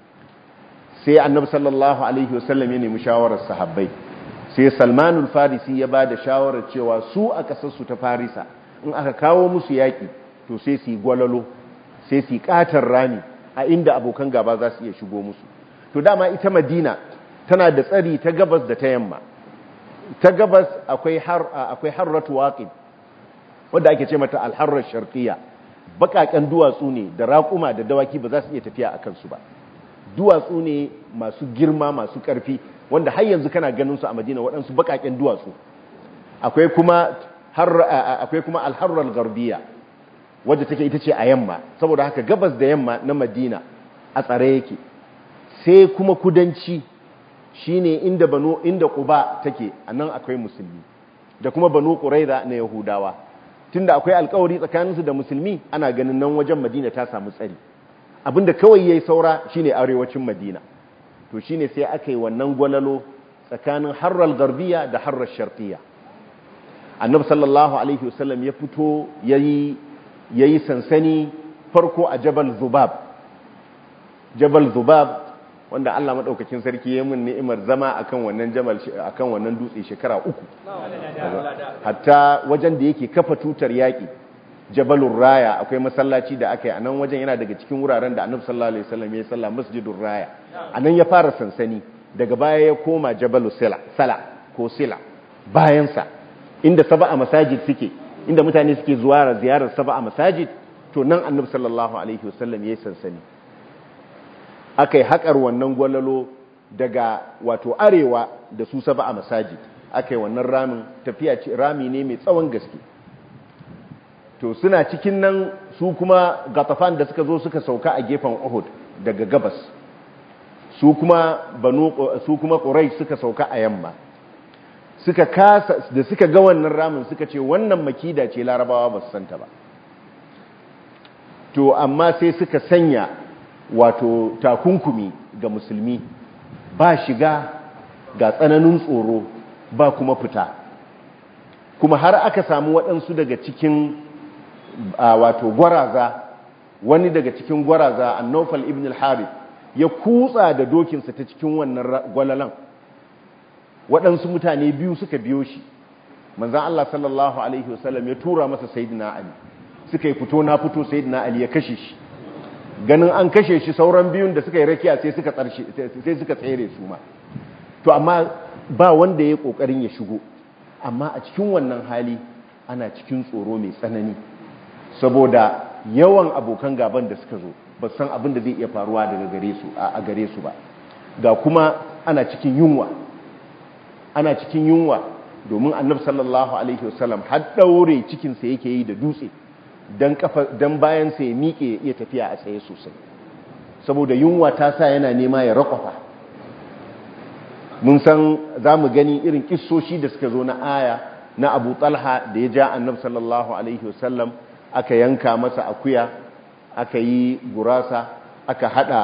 sai annabi sallallahu alaihi wasallam ya nemi shawarar sahabbai sai salmanul farisi ya ba da shawarar cewa su a ƙasarsu ta farisa in aka kawo musu yaƙi to sai su yi gwalalo sai su yi ƙatar rami a inda abokan gaba za su iya shigo musu to dama ita madina tana da tsari ta gabas da ta yamma ta gabas akwai harratu waƙin wadda ake ce mata alharrar sharqiyya baƙaƙen duwatsu ne da raƙuma da dawaki ba za su iya tafiya a kansu ba duwatsu ne masu girma masu ƙarfi wanda har yanzu kana ganin su a madina waɗansu baƙaƙen duwatsu akwai kuma akwai kuma alharrar garbiya wadda take ita ce a yamma saboda haka gabas da yamma na madina a tsare yake sai kuma kudanci shine inda banu inda quba take anan akwai musulmi da kuma banu quraiza na yahudawa tunda akwai alkawari tsakaninsu da musulmi ana ganin nan wajen madina ta samu tsari abinda kawai yayi saura shine arewacin madina to shine sai aka yi wannan gwalalo tsakanin harral garbiya da harrar sharqiyya annabi sallallahu alaihi wasallam ya fito yayi yayi sansani farko a jabal zubab jabal zubab wanda Allah madaukakin sarki ya mun ni'imar zama akan wannan jabal akan wannan dutse shekara uku hatta wajen da yake kafa tutar yaki jabalur raya akwai masallaci da aka yi anan wajen yana daga cikin wuraren da annabi sallallahu alaihi wasallam ya salla masjidur raya anan ya fara sansani daga baya ya koma jabalu sila sala ko sila bayan sa inda sab'a masajid suke inda mutane suke zuwa ziyarar sab'a masajid to nan annabi sallallahu alaihi wasallam yayi sansani akai haƙar wannan gwalalo daga wato arewa da su saba a masajid akai wannan ramin tafiya ce rami ne mai tsawon gaske to suna cikin nan su kuma gatafan da suka zo suka sauka a gefen Uhud daga gabas su kuma banu su kuma Quraysh suka sauka a yamma suka kasa da suka ga wannan ramin suka ce wannan makida ce larabawa ba su santa ba to amma sai suka sanya wato takunkumi ga musulmi ba shiga ga tsananin tsoro ba kuma fita kuma har aka samu waɗansu daga cikin wato gwaraza wani daga cikin gwaraza annofal ibn al-harith ya kutsa da dokinsa ta cikin wannan gwalalan waɗansu mutane biyu suka biyo shi manzan Allah sallallahu alaihi wasallam ya tura masa sayyidina ali suka yi fito na fito sayyidina ali ya kashe shi ganin an kashe shi sauran biyun da suka yi rakiya sai suka tsarshe sai suka tsere su ma to amma ba wanda ya kokarin ya shigo amma a cikin wannan hali ana cikin tsoro mai tsanani saboda yawan abokan gaban da suka zo ba san abin da zai iya faruwa daga gare su a gare su ba ga kuma ana cikin yunwa ana cikin yunwa domin annabi sallallahu alaihi wasallam har daure cikin sa yake yi da dutse dan kafa dan bayan sa ya miƙe ya iya tafiya a tsaye sosai saboda yunwa ta sa yana nema ya rakwafa mun san zamu gani irin kissoshi da suka zo na aya na Abu Talha da ya ja annabi sallallahu alaihi wasallam aka yanka masa akuya aka yi gurasa aka hada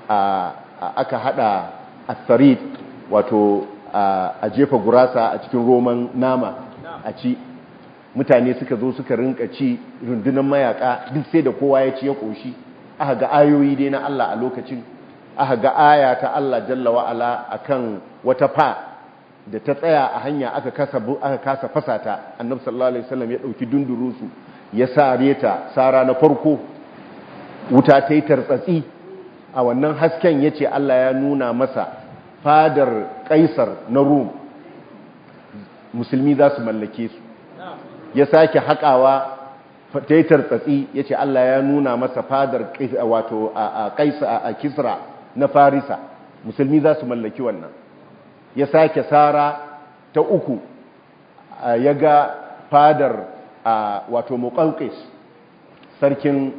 aka hada asarid wato a jefa gurasa a cikin roman nama a ci mutane suka zo suka rinka ci rundunar mayaka duk sai da kowa ya ci ya koshi aka ga ayoyi dai na Allah a lokacin aka ga aya ta Allah jalla wa ala akan wata fa da ta tsaya a hanya aka kasa aka kasa fasata annabi sallallahu alaihi wasallam ya dauki dundurusu ya sare ta sara na farko wuta ta yi tartsatsi a wannan hasken ya ce Allah ya nuna masa fadar kaisar na rum musulmi za su mallake su ya sake haƙawa ta yi tartsatsi ya ce Allah ya nuna masa fadar wato a kaisa a kisra na farisa musulmi za su mallaki wannan ya sake sara ta uku ya ga fadar wato muƙalƙis sarkin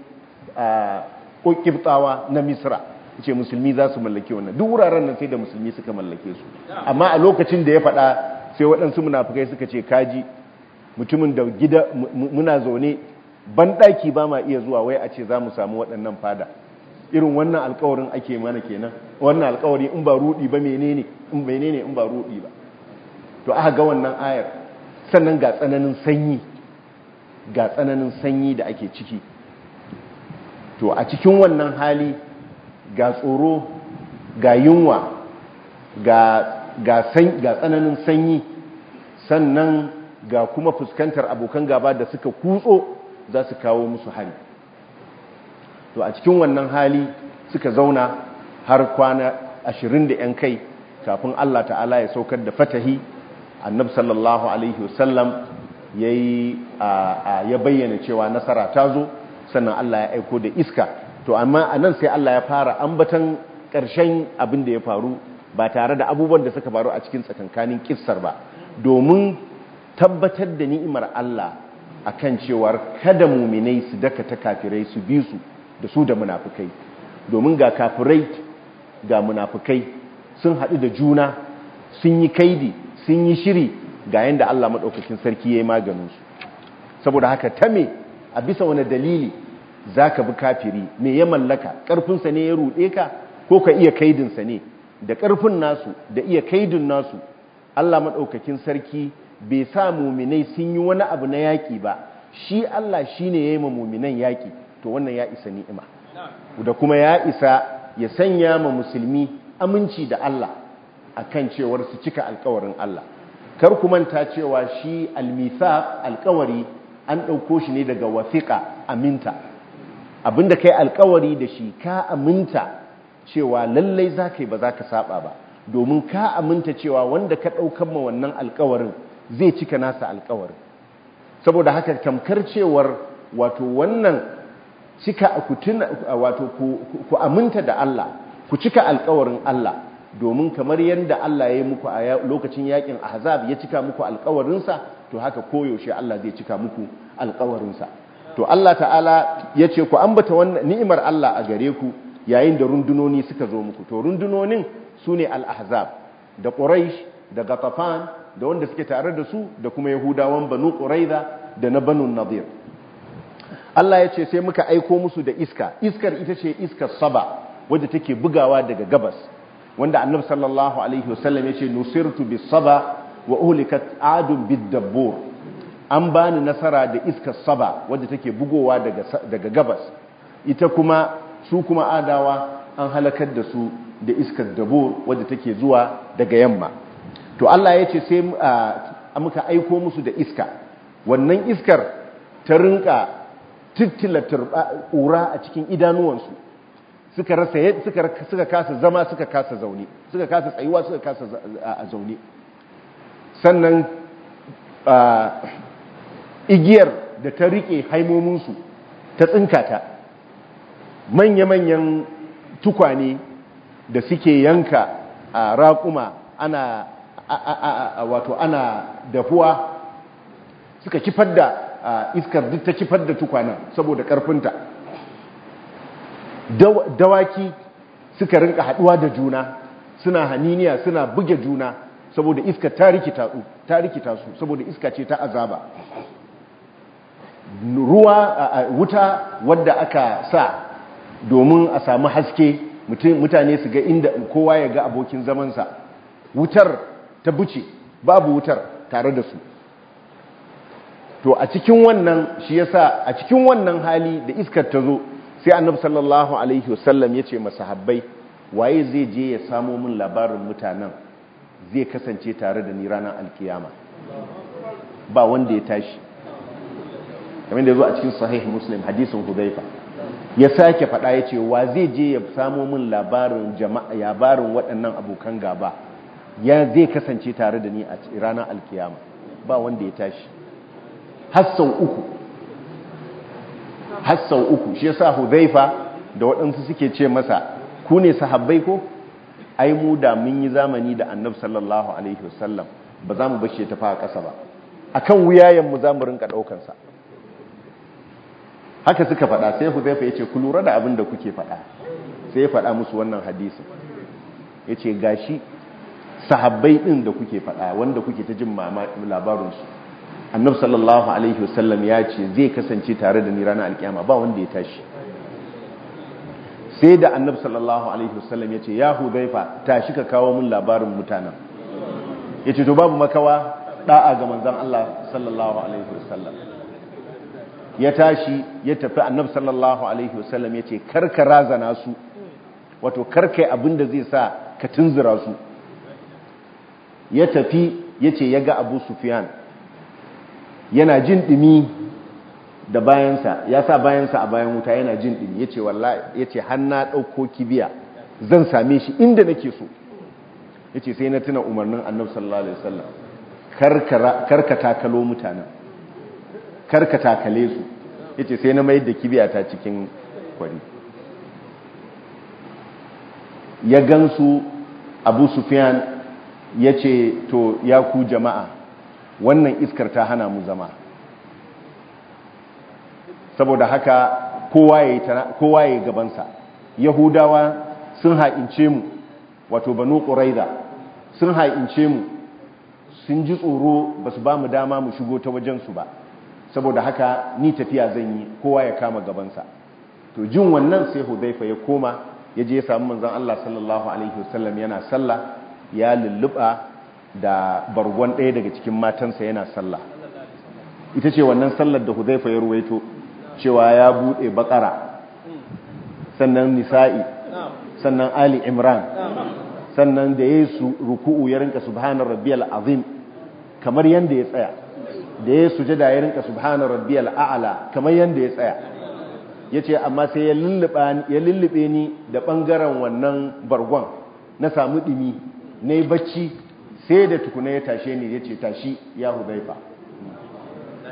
ƙibtawa na misra ce musulmi za su mallake wannan duk wuraren nan sai da musulmi suka mallake su amma a lokacin da ya faɗa sai waɗansu munafukai suka ce kaji mutumin da gida muna zaune banɗaki ba ma iya zuwa wai a ce za mu samu waɗannan fada irin wannan alkawarin ake mana kenan wannan alkawari in ba rudi ba menene in menene in ba rudi ba to aka ga wannan ayar sannan ga tsananin sanyi ga tsananin sanyi da ake ciki to a cikin wannan hali ga tsoro ga yunwa ga ga tsananin sanyi sannan ga kuma fuskantar abokan gaba da suka kutso za su kawo musu hari to a cikin wannan hali suka zauna har kwana ashirin da ‘yan kai kafin Allah ta'ala ya saukar da fatahi annab sallallahu alaihi wasallam ya bayyana cewa nasara ta zo sannan Allah ya aiko da iska to amma a nan sai Allah ya fara ambatan ƙarshen abin da ya faru ba tare da abubuwan da suka faru a cikin tsakankanin kissar ba domin tabbatar da ni'imar Allah akan cewar kada muminai su daka ta kafirai su bi su da su da munafukai domin ga kafirai ga munafukai sun haɗu da juna sun yi kaidi sun yi shiri ga yadda Allah maɗaukakin sarki ya yi maganinsu saboda haka ta me a bisa wani dalili za ka bi kafiri me ya mallaka ƙarfinsa ne ya ruɗe ka ko ka iya kaidinsa ne da ƙarfin nasu da iya kaidin nasu Allah maɗaukakin sarki bai sa muminai sun yi wani abu na yaƙi ba shi Allah shi ne ya yi ma muminan yaƙi to wannan ya isa ni'ima da kuma ya isa ya sanya ma musulmi aminci da Allah akan cewar su cika alkawarin Allah kar ku manta cewa shi almisa alkawari an ɗauko shi ne daga wasiƙa aminta abinda kai alkawari da shi ka aminta cewa lallai za ka yi ba za ka saba ba domin ka aminta cewa wanda ka ɗaukan ma wannan alkawarin zai cika nasa alkawarin saboda haka tamkar cewar wato wannan cika ku tuna wato ku aminta da Allah ku cika alƙawarin Allah domin kamar yadda Allah ya yi muku a lokacin yakin ahzab ya cika muku alƙawarinsa to haka koyaushe Allah zai cika muku alƙawarinsa to Allah ta'ala ya ce ku ambata wannan ni'imar Allah a gare ku yayin da rundunoni suka zo muku to rundunonin su ne al-ahzab da quraish da gatafan da wanda suke tare da su da kuma yahudawan banu quraiza da na banu nadir Allah ya ce sai muka aiko musu da iska iskar ita ce iskar saba wadda take bugawa daga gabas wanda annabi sallallahu alaihi wasallam ya ce nusirtu bis saba wa uhlikat adun bid dabbur an bani nasara da iskar saba wadda take bugowa daga daga gabas ita kuma su kuma adawa an halakar da su da iskar dabur wadda take zuwa daga yamma to Allah ya ce sai muka aiko musu da iska wannan iskar ta rinka tittila ƙura a cikin idanuwansu suka rasa suka suka kasa zama suka kasa zaune suka kasa tsayuwa suka kasa a zaune sannan igiyar da ta rike haimominsu ta tsinkata manya-manyan tukwane da suke yanka a raƙuma ana wato ana dahuwa suka kifar da iskar duk ta kifar da tukwanen saboda ƙarfinta dawaki suka rinka haɗuwa da juna suna haniniya suna buge juna saboda iska ta rikita su saboda iska ce ta azaba ruwa wuta wadda aka sa domin a samu haske mutane su ga inda kowa ya ga abokin zamansa wutar ta buce babu wutar tare da su to a cikin wannan shi yasa a cikin wannan hali da iskar ta zo sai annabi sallallahu alaihi wasallam ya ce masahabbai waye zai je ya samo min labarin mutanen zai kasance tare da ni ranar alkiyama ba wanda ya tashi kamar da ya zo a cikin sahih muslim hadisin hudaifa ya sake faɗa ya ce wa zai je ya samo min labarin jama'a labarin waɗannan abokan gaba ya zai kasance tare da ni a ranar alkiyama ba wanda ya tashi hassan uku hassan uku shi yasa hudaifa da waɗansu suke ce masa ku ne sahabbai ko ai mu da mun yi zamani da annabi sallallahu alaihi wasallam ba za mu bashi ta fa ƙasa ba akan wuyayen mu za mu rinka ɗaukansa haka suka faɗa sai huzaifa ya ce ku lura da abin da kuke faɗa sai ya faɗa musu wannan hadisin ya ce gashi sahabbai ɗin da kuke faɗa wanda kuke ta jin labarinsu annab sallallahu alaihi wasallam ya ce zai kasance tare da ni ranar alkiyama ba wanda ya tashi sai da annab sallallahu alaihi wasallam ya ce ya huzaifa tashi ka kawo min labarin mutanen ya ce to babu makawa da'a ga manzan Allah sallallahu alaihi wasallam ya tashi ya tafi annab sallallahu alaihi wasallam ya ce karka razana su wato karkai abin da zai sa ka tunzura su ya tafi ya ce ya ga abu sufiyan yana jin ɗumi da bayansa ya sa bayansa a bayan wuta yana jin ɗumi ya ce wallahi ya ce hanna ɗauko kibiya zan same shi inda nake so ya ce sai na tuna umarnin annab sallallahu alaihi wasallam karka takalo mutanen karka takale su ya ce sai na mayar da kibiya ta cikin kwari ya gansu abu sufiyan ya ce to ya ku jama'a wannan iskar ta hana mu zama saboda haka kowa ya gabansa yahudawa sun ha'ince mu wato banu ƙuraiza sun ha'ince mu sun ji tsoro ba su ba mu dama mu shigo ta wajensu ba saboda haka ni tafiya zan yi kowa ya kama gabansa to jin wannan sai hudaifa ya koma ya je ya samu manzon Allah sallallahu alaihi wasallam yana sallah ya lulluba da bargon ɗaya daga cikin matansa yana sallah ita ce wannan sallar da hudaifa ya ruwaito cewa ya buɗe bakara sannan nisa'i sannan ali imran sannan da ya su ruku'u ya rinka subhanar rabbiyal azim kamar yanda ya tsaya da ya sujada ya rinka subhanar rabbiyal a'la kamar yanda ya tsaya yace amma sai ya lullube ni da bangaren wannan bargon na samu dimi nayi bacci sai da tukuna ya tashe ni yace tashi ya hudaifa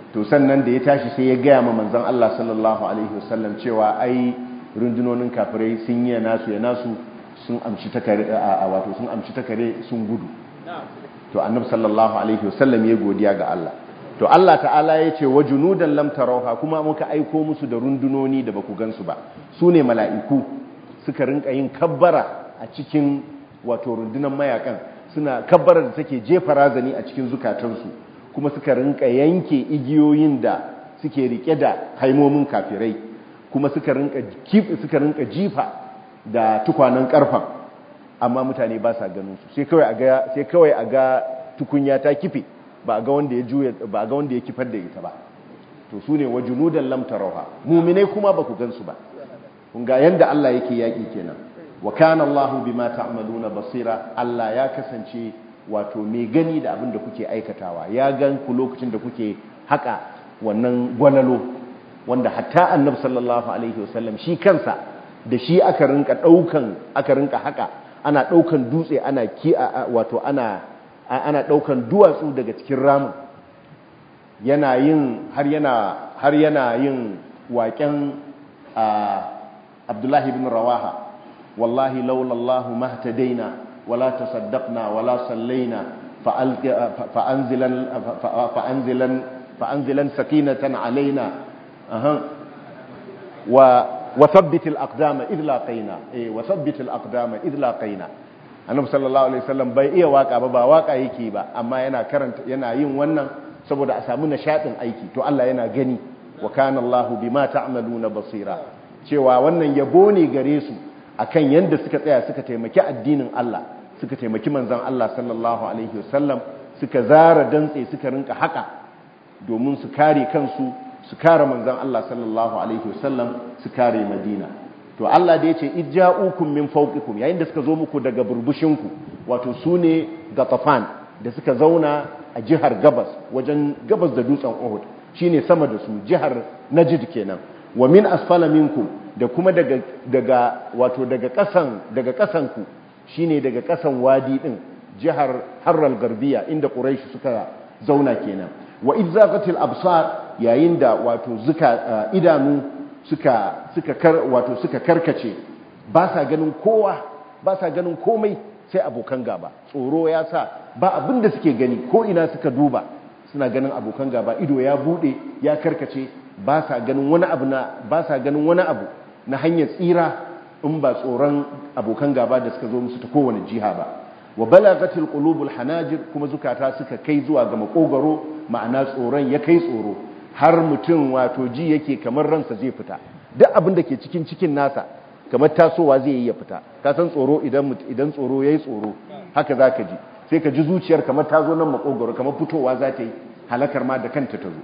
to sannan da ya tashi sai ya gaya ma manzon Allah sallallahu alaihi wasallam cewa ai rundunonin kafirai sun yi nasu ya nasu sun amshi takare a wato sun amshi takare sun gudu to annabi sallallahu alaihi wasallam ya godiya ga Allah to Allah ta'ala ya ce wa junudan lam tarawha kuma muka aiko musu da rundunoni da baku gansu ba su ne mala'iku suka rinka yin kabbara a cikin wato rundunan mayakan suna kabbara da take jefa razani a cikin zukatansu kuma suka rinka yanke igiyoyin da suke rike da haimomin kafirai kuma suka rinka suka rinka jifa da tukwanen karfan amma mutane ba sa ganin su sai kawai a ga sai kawai a ga tukunya ta kife ba ga wanda ya juya ba ga wanda ya kifar da ita ba to sune wajunudan lam tarawha mu'minai kuma ba ku gansu ba kun ga yanda Allah yake yaki kenan wa kana Allah bima ta'maluna basira Allah ya kasance wato mai gani da abin da kuke aikatawa ya gan ku lokacin da kuke haka wannan gwalalo wanda hatta annabi sallallahu alaihi wasallam shi kansa da shi aka rinka daukan aka rinka haka ana daukan dutse ana ki wato ana ana ɗaukan duwatsu daga cikin ramin yana yin har yana har yana yin waƙen abdullahi bin rawaha wallahi laulallahu mahtadaina wala tasaddaqna wala sallaina fa'anzilan fa'anzilan fa'anzilan sakinatan alaina wa wa thabbit al-aqdama idh laqaina eh wa thabbit al-aqdama idh laqaina annabi sallallahu alaihi wasallam bai iya waka ba ba waka yake ba amma yana karanta yana yin wannan saboda a samu nishadin aiki to Allah yana gani wa kana Allahu bima ta'maluna basira cewa wannan yabo ne gare su akan yanda suka tsaya suka taimaki addinin Allah suka taimaki manzon Allah sallallahu alaihi wasallam suka zara dantse suka rinka haka domin su kare kansu su kare manzon Allah sallallahu alaihi wasallam su kare Madina to Allah da ya ce ijja'ukum min fawqikum yayin da suka zo muku daga burbushinku wato sune gatafan da suka zauna a jihar gabas wajen gabas da dutsen Uhud shine sama da su jihar Najd kenan wa min asfala minkum da kuma daga daga wato daga kasan daga kasan ku shine daga kasan wadi din jihar Harral Garbiya inda Quraysh suka zauna kenan wa idzaqatil absar yayin da wato zuka idanu suka suka kar wato suka karkace ba sa ganin kowa ba sa ganin komai sai abokan gaba tsoro ya sa ba abin da suke gani ko ina suka duba suna ganin abokan gaba ido ya bude ya karkace ba sa ganin wani abu na ba sa ganin wani abu na hanyar tsira in ba tsoron abokan gaba da suka zo musu ta kowane jiha ba wa balagatil qulubul hanajir kuma zukata suka kai zuwa ga makogaro ma'ana tsoron ya kai tsoro har mutum wato ji yake kamar ransa zai fita duk abin da ke cikin cikin nasa kamar tasowa zai yi ya fita ka san tsoro idan idan tsoro yayi tsoro haka zaka ji sai ka ji zuciyar kamar ta zo nan makogaro kamar fitowa za ta yi halakar ma da kanta ta zo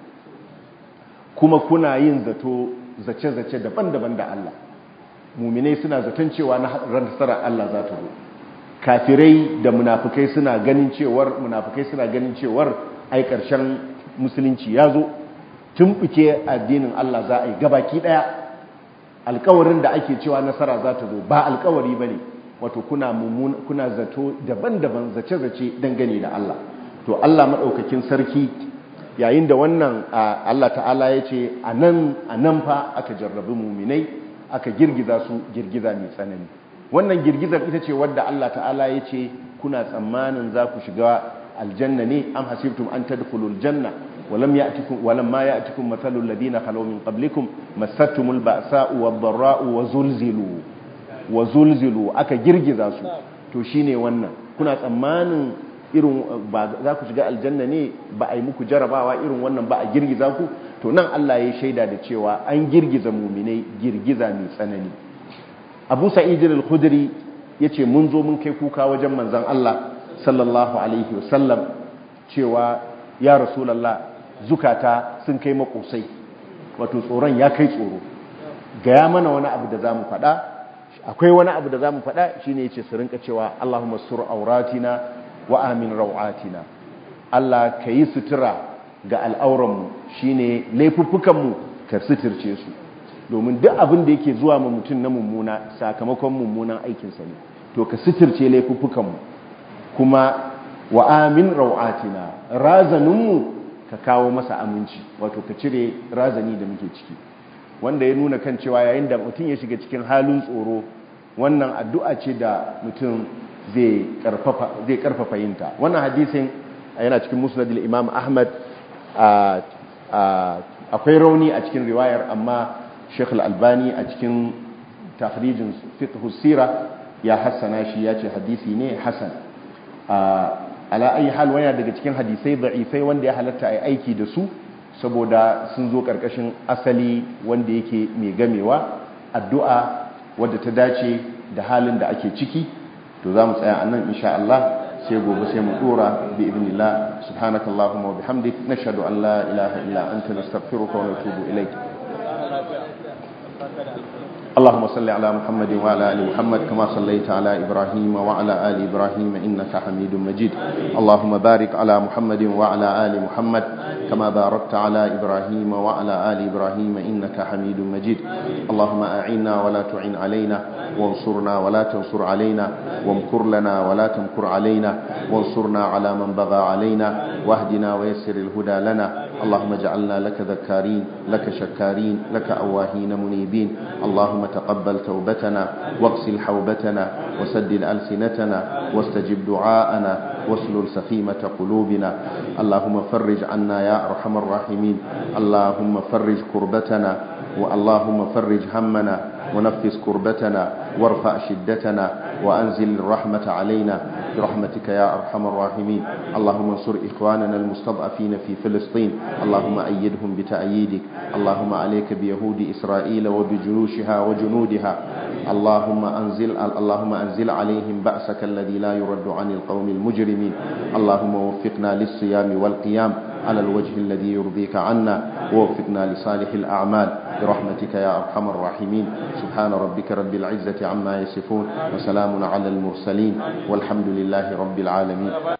kuma kuna yin zato zace-zace daban-daban da Allah muminai suna zaton cewa na nasarar Allah za ta zo kafirai da munafukai suna ganin cewar munafukai suna ganin cewar ai karshen musulunci ya zo tumbuke addinin Allah za a yi gabaki daya alkawarin da ake cewa nasara za ta zo ba alkawari bane wato kuna mummun kuna zato daban-daban zace-zace dangane da Allah to Allah madaukakin sarki yayin da wannan Allah ta'ala ya ce a nan fa aka jarrabi muminai aka girgiza su girgiza mai tsanani wannan girgizar ita ce wadda Allah ta'ala ya ce kuna tsammanin za ku shiga aljanna ne am hasibtum an tadkhulul janna walam ya'tikum walam ma ya'tikum mathalul ladina khalaw min qablikum massatkumul ba'sa'u wad-dharra'u wa zulzilu wa zulzilu aka girgiza su to shine wannan kuna tsammanin irin ba za ku shiga aljanna ne ba a yi muku jarabawa irin wannan ba a girgiza ku to nan Allah ya shaida da cewa an girgiza muminai girgiza mai tsanani Abu Sa'id al-Khudri yace mun zo mun kai kuka wajen manzon Allah sallallahu alaihi wasallam cewa ya rasulullah zukata sun kai makosai wato tsoron ya kai tsoro gaya mana wani abu da zamu faɗa akwai wani abu da zamu faɗa shine yace su rinka cewa Allahumma sur auratina wa amin rau'atina Allah ka yi sutura ga al'auranmu shi ne laifuffukanmu ka suturce su domin duk abin da yake zuwa ma mutum na mummuna sakamakon mummunan aikinsa ne to ka suturce laifuffukanmu kuma wa amin rau'atina razaninmu ka kawo masa aminci wato ka cire razani da muke ciki wanda ya nuna kan cewa yayin da mutum ya shiga cikin halin tsoro wannan addu'a ce da mutum zai karfafa yinta wannan hadisin yana cikin musnadil imam ahmad akwai rauni a cikin riwayar amma sheikh albani a cikin tafrijin fiqh sira ya hassana shi ya ce hadisi ne hasan ala ayi hal wani daga cikin hadisai da'ifai wanda ya halatta a aiki da su saboda sun zo karkashin asali wanda yake mai gamewa addu'a wadda ta dace da halin da ake ciki to za mu tsaya a nan insha Allah sai gobe sai mu dora bi ibnillah subhanakallahumma wa bihamdik nashhadu an la ilaha illa anta nastaghfiruka wa natubu ilayk اللهم صل على محمد وعلى ال محمد كما صليت على ابراهيم وعلى ال ابراهيم انك حميد مجيد اللهم بارك على محمد وعلى ال محمد كما باركت على ابراهيم وعلى ال ابراهيم انك حميد مجيد اللهم اعنا ولا تعن علينا وانصرنا ولا تنصر علينا وامكر لنا ولا تمكر علينا وانصرنا على من بغى علينا واهدنا ويسر الهدى لنا اللهم اجعلنا لك ذكارين لك شكارين لك أواهين منيبين اللهم تقبل توبتنا واغسل حوبتنا وسدد ألسنتنا واستجب دعاءنا واسلل سخيمة قلوبنا اللهم فرج عنا يا أرحم الراحمين اللهم فرج كربتنا واللهم فرج همنا ونفس كربتنا وارفع شدتنا وأنزل الرحمة علينا برحمتك يا أرحم الراحمين اللهم انصر إخواننا المستضعفين في فلسطين اللهم أيدهم بتأييدك اللهم عليك بيهود إسرائيل وبجيوشها وجنودها اللهم أنزل اللهم أنزل عليهم بأسك الذي لا يرد عن القوم المجرمين اللهم وفقنا للصيام والقيام على الوجه الذي يرضيك عنا ووفقنا لصالح الأعمال برحمتك يا أرحم الراحمين سبحان ربك رب العزة عما يصفون وسلام على المرسلين والحمد لله رب العالمين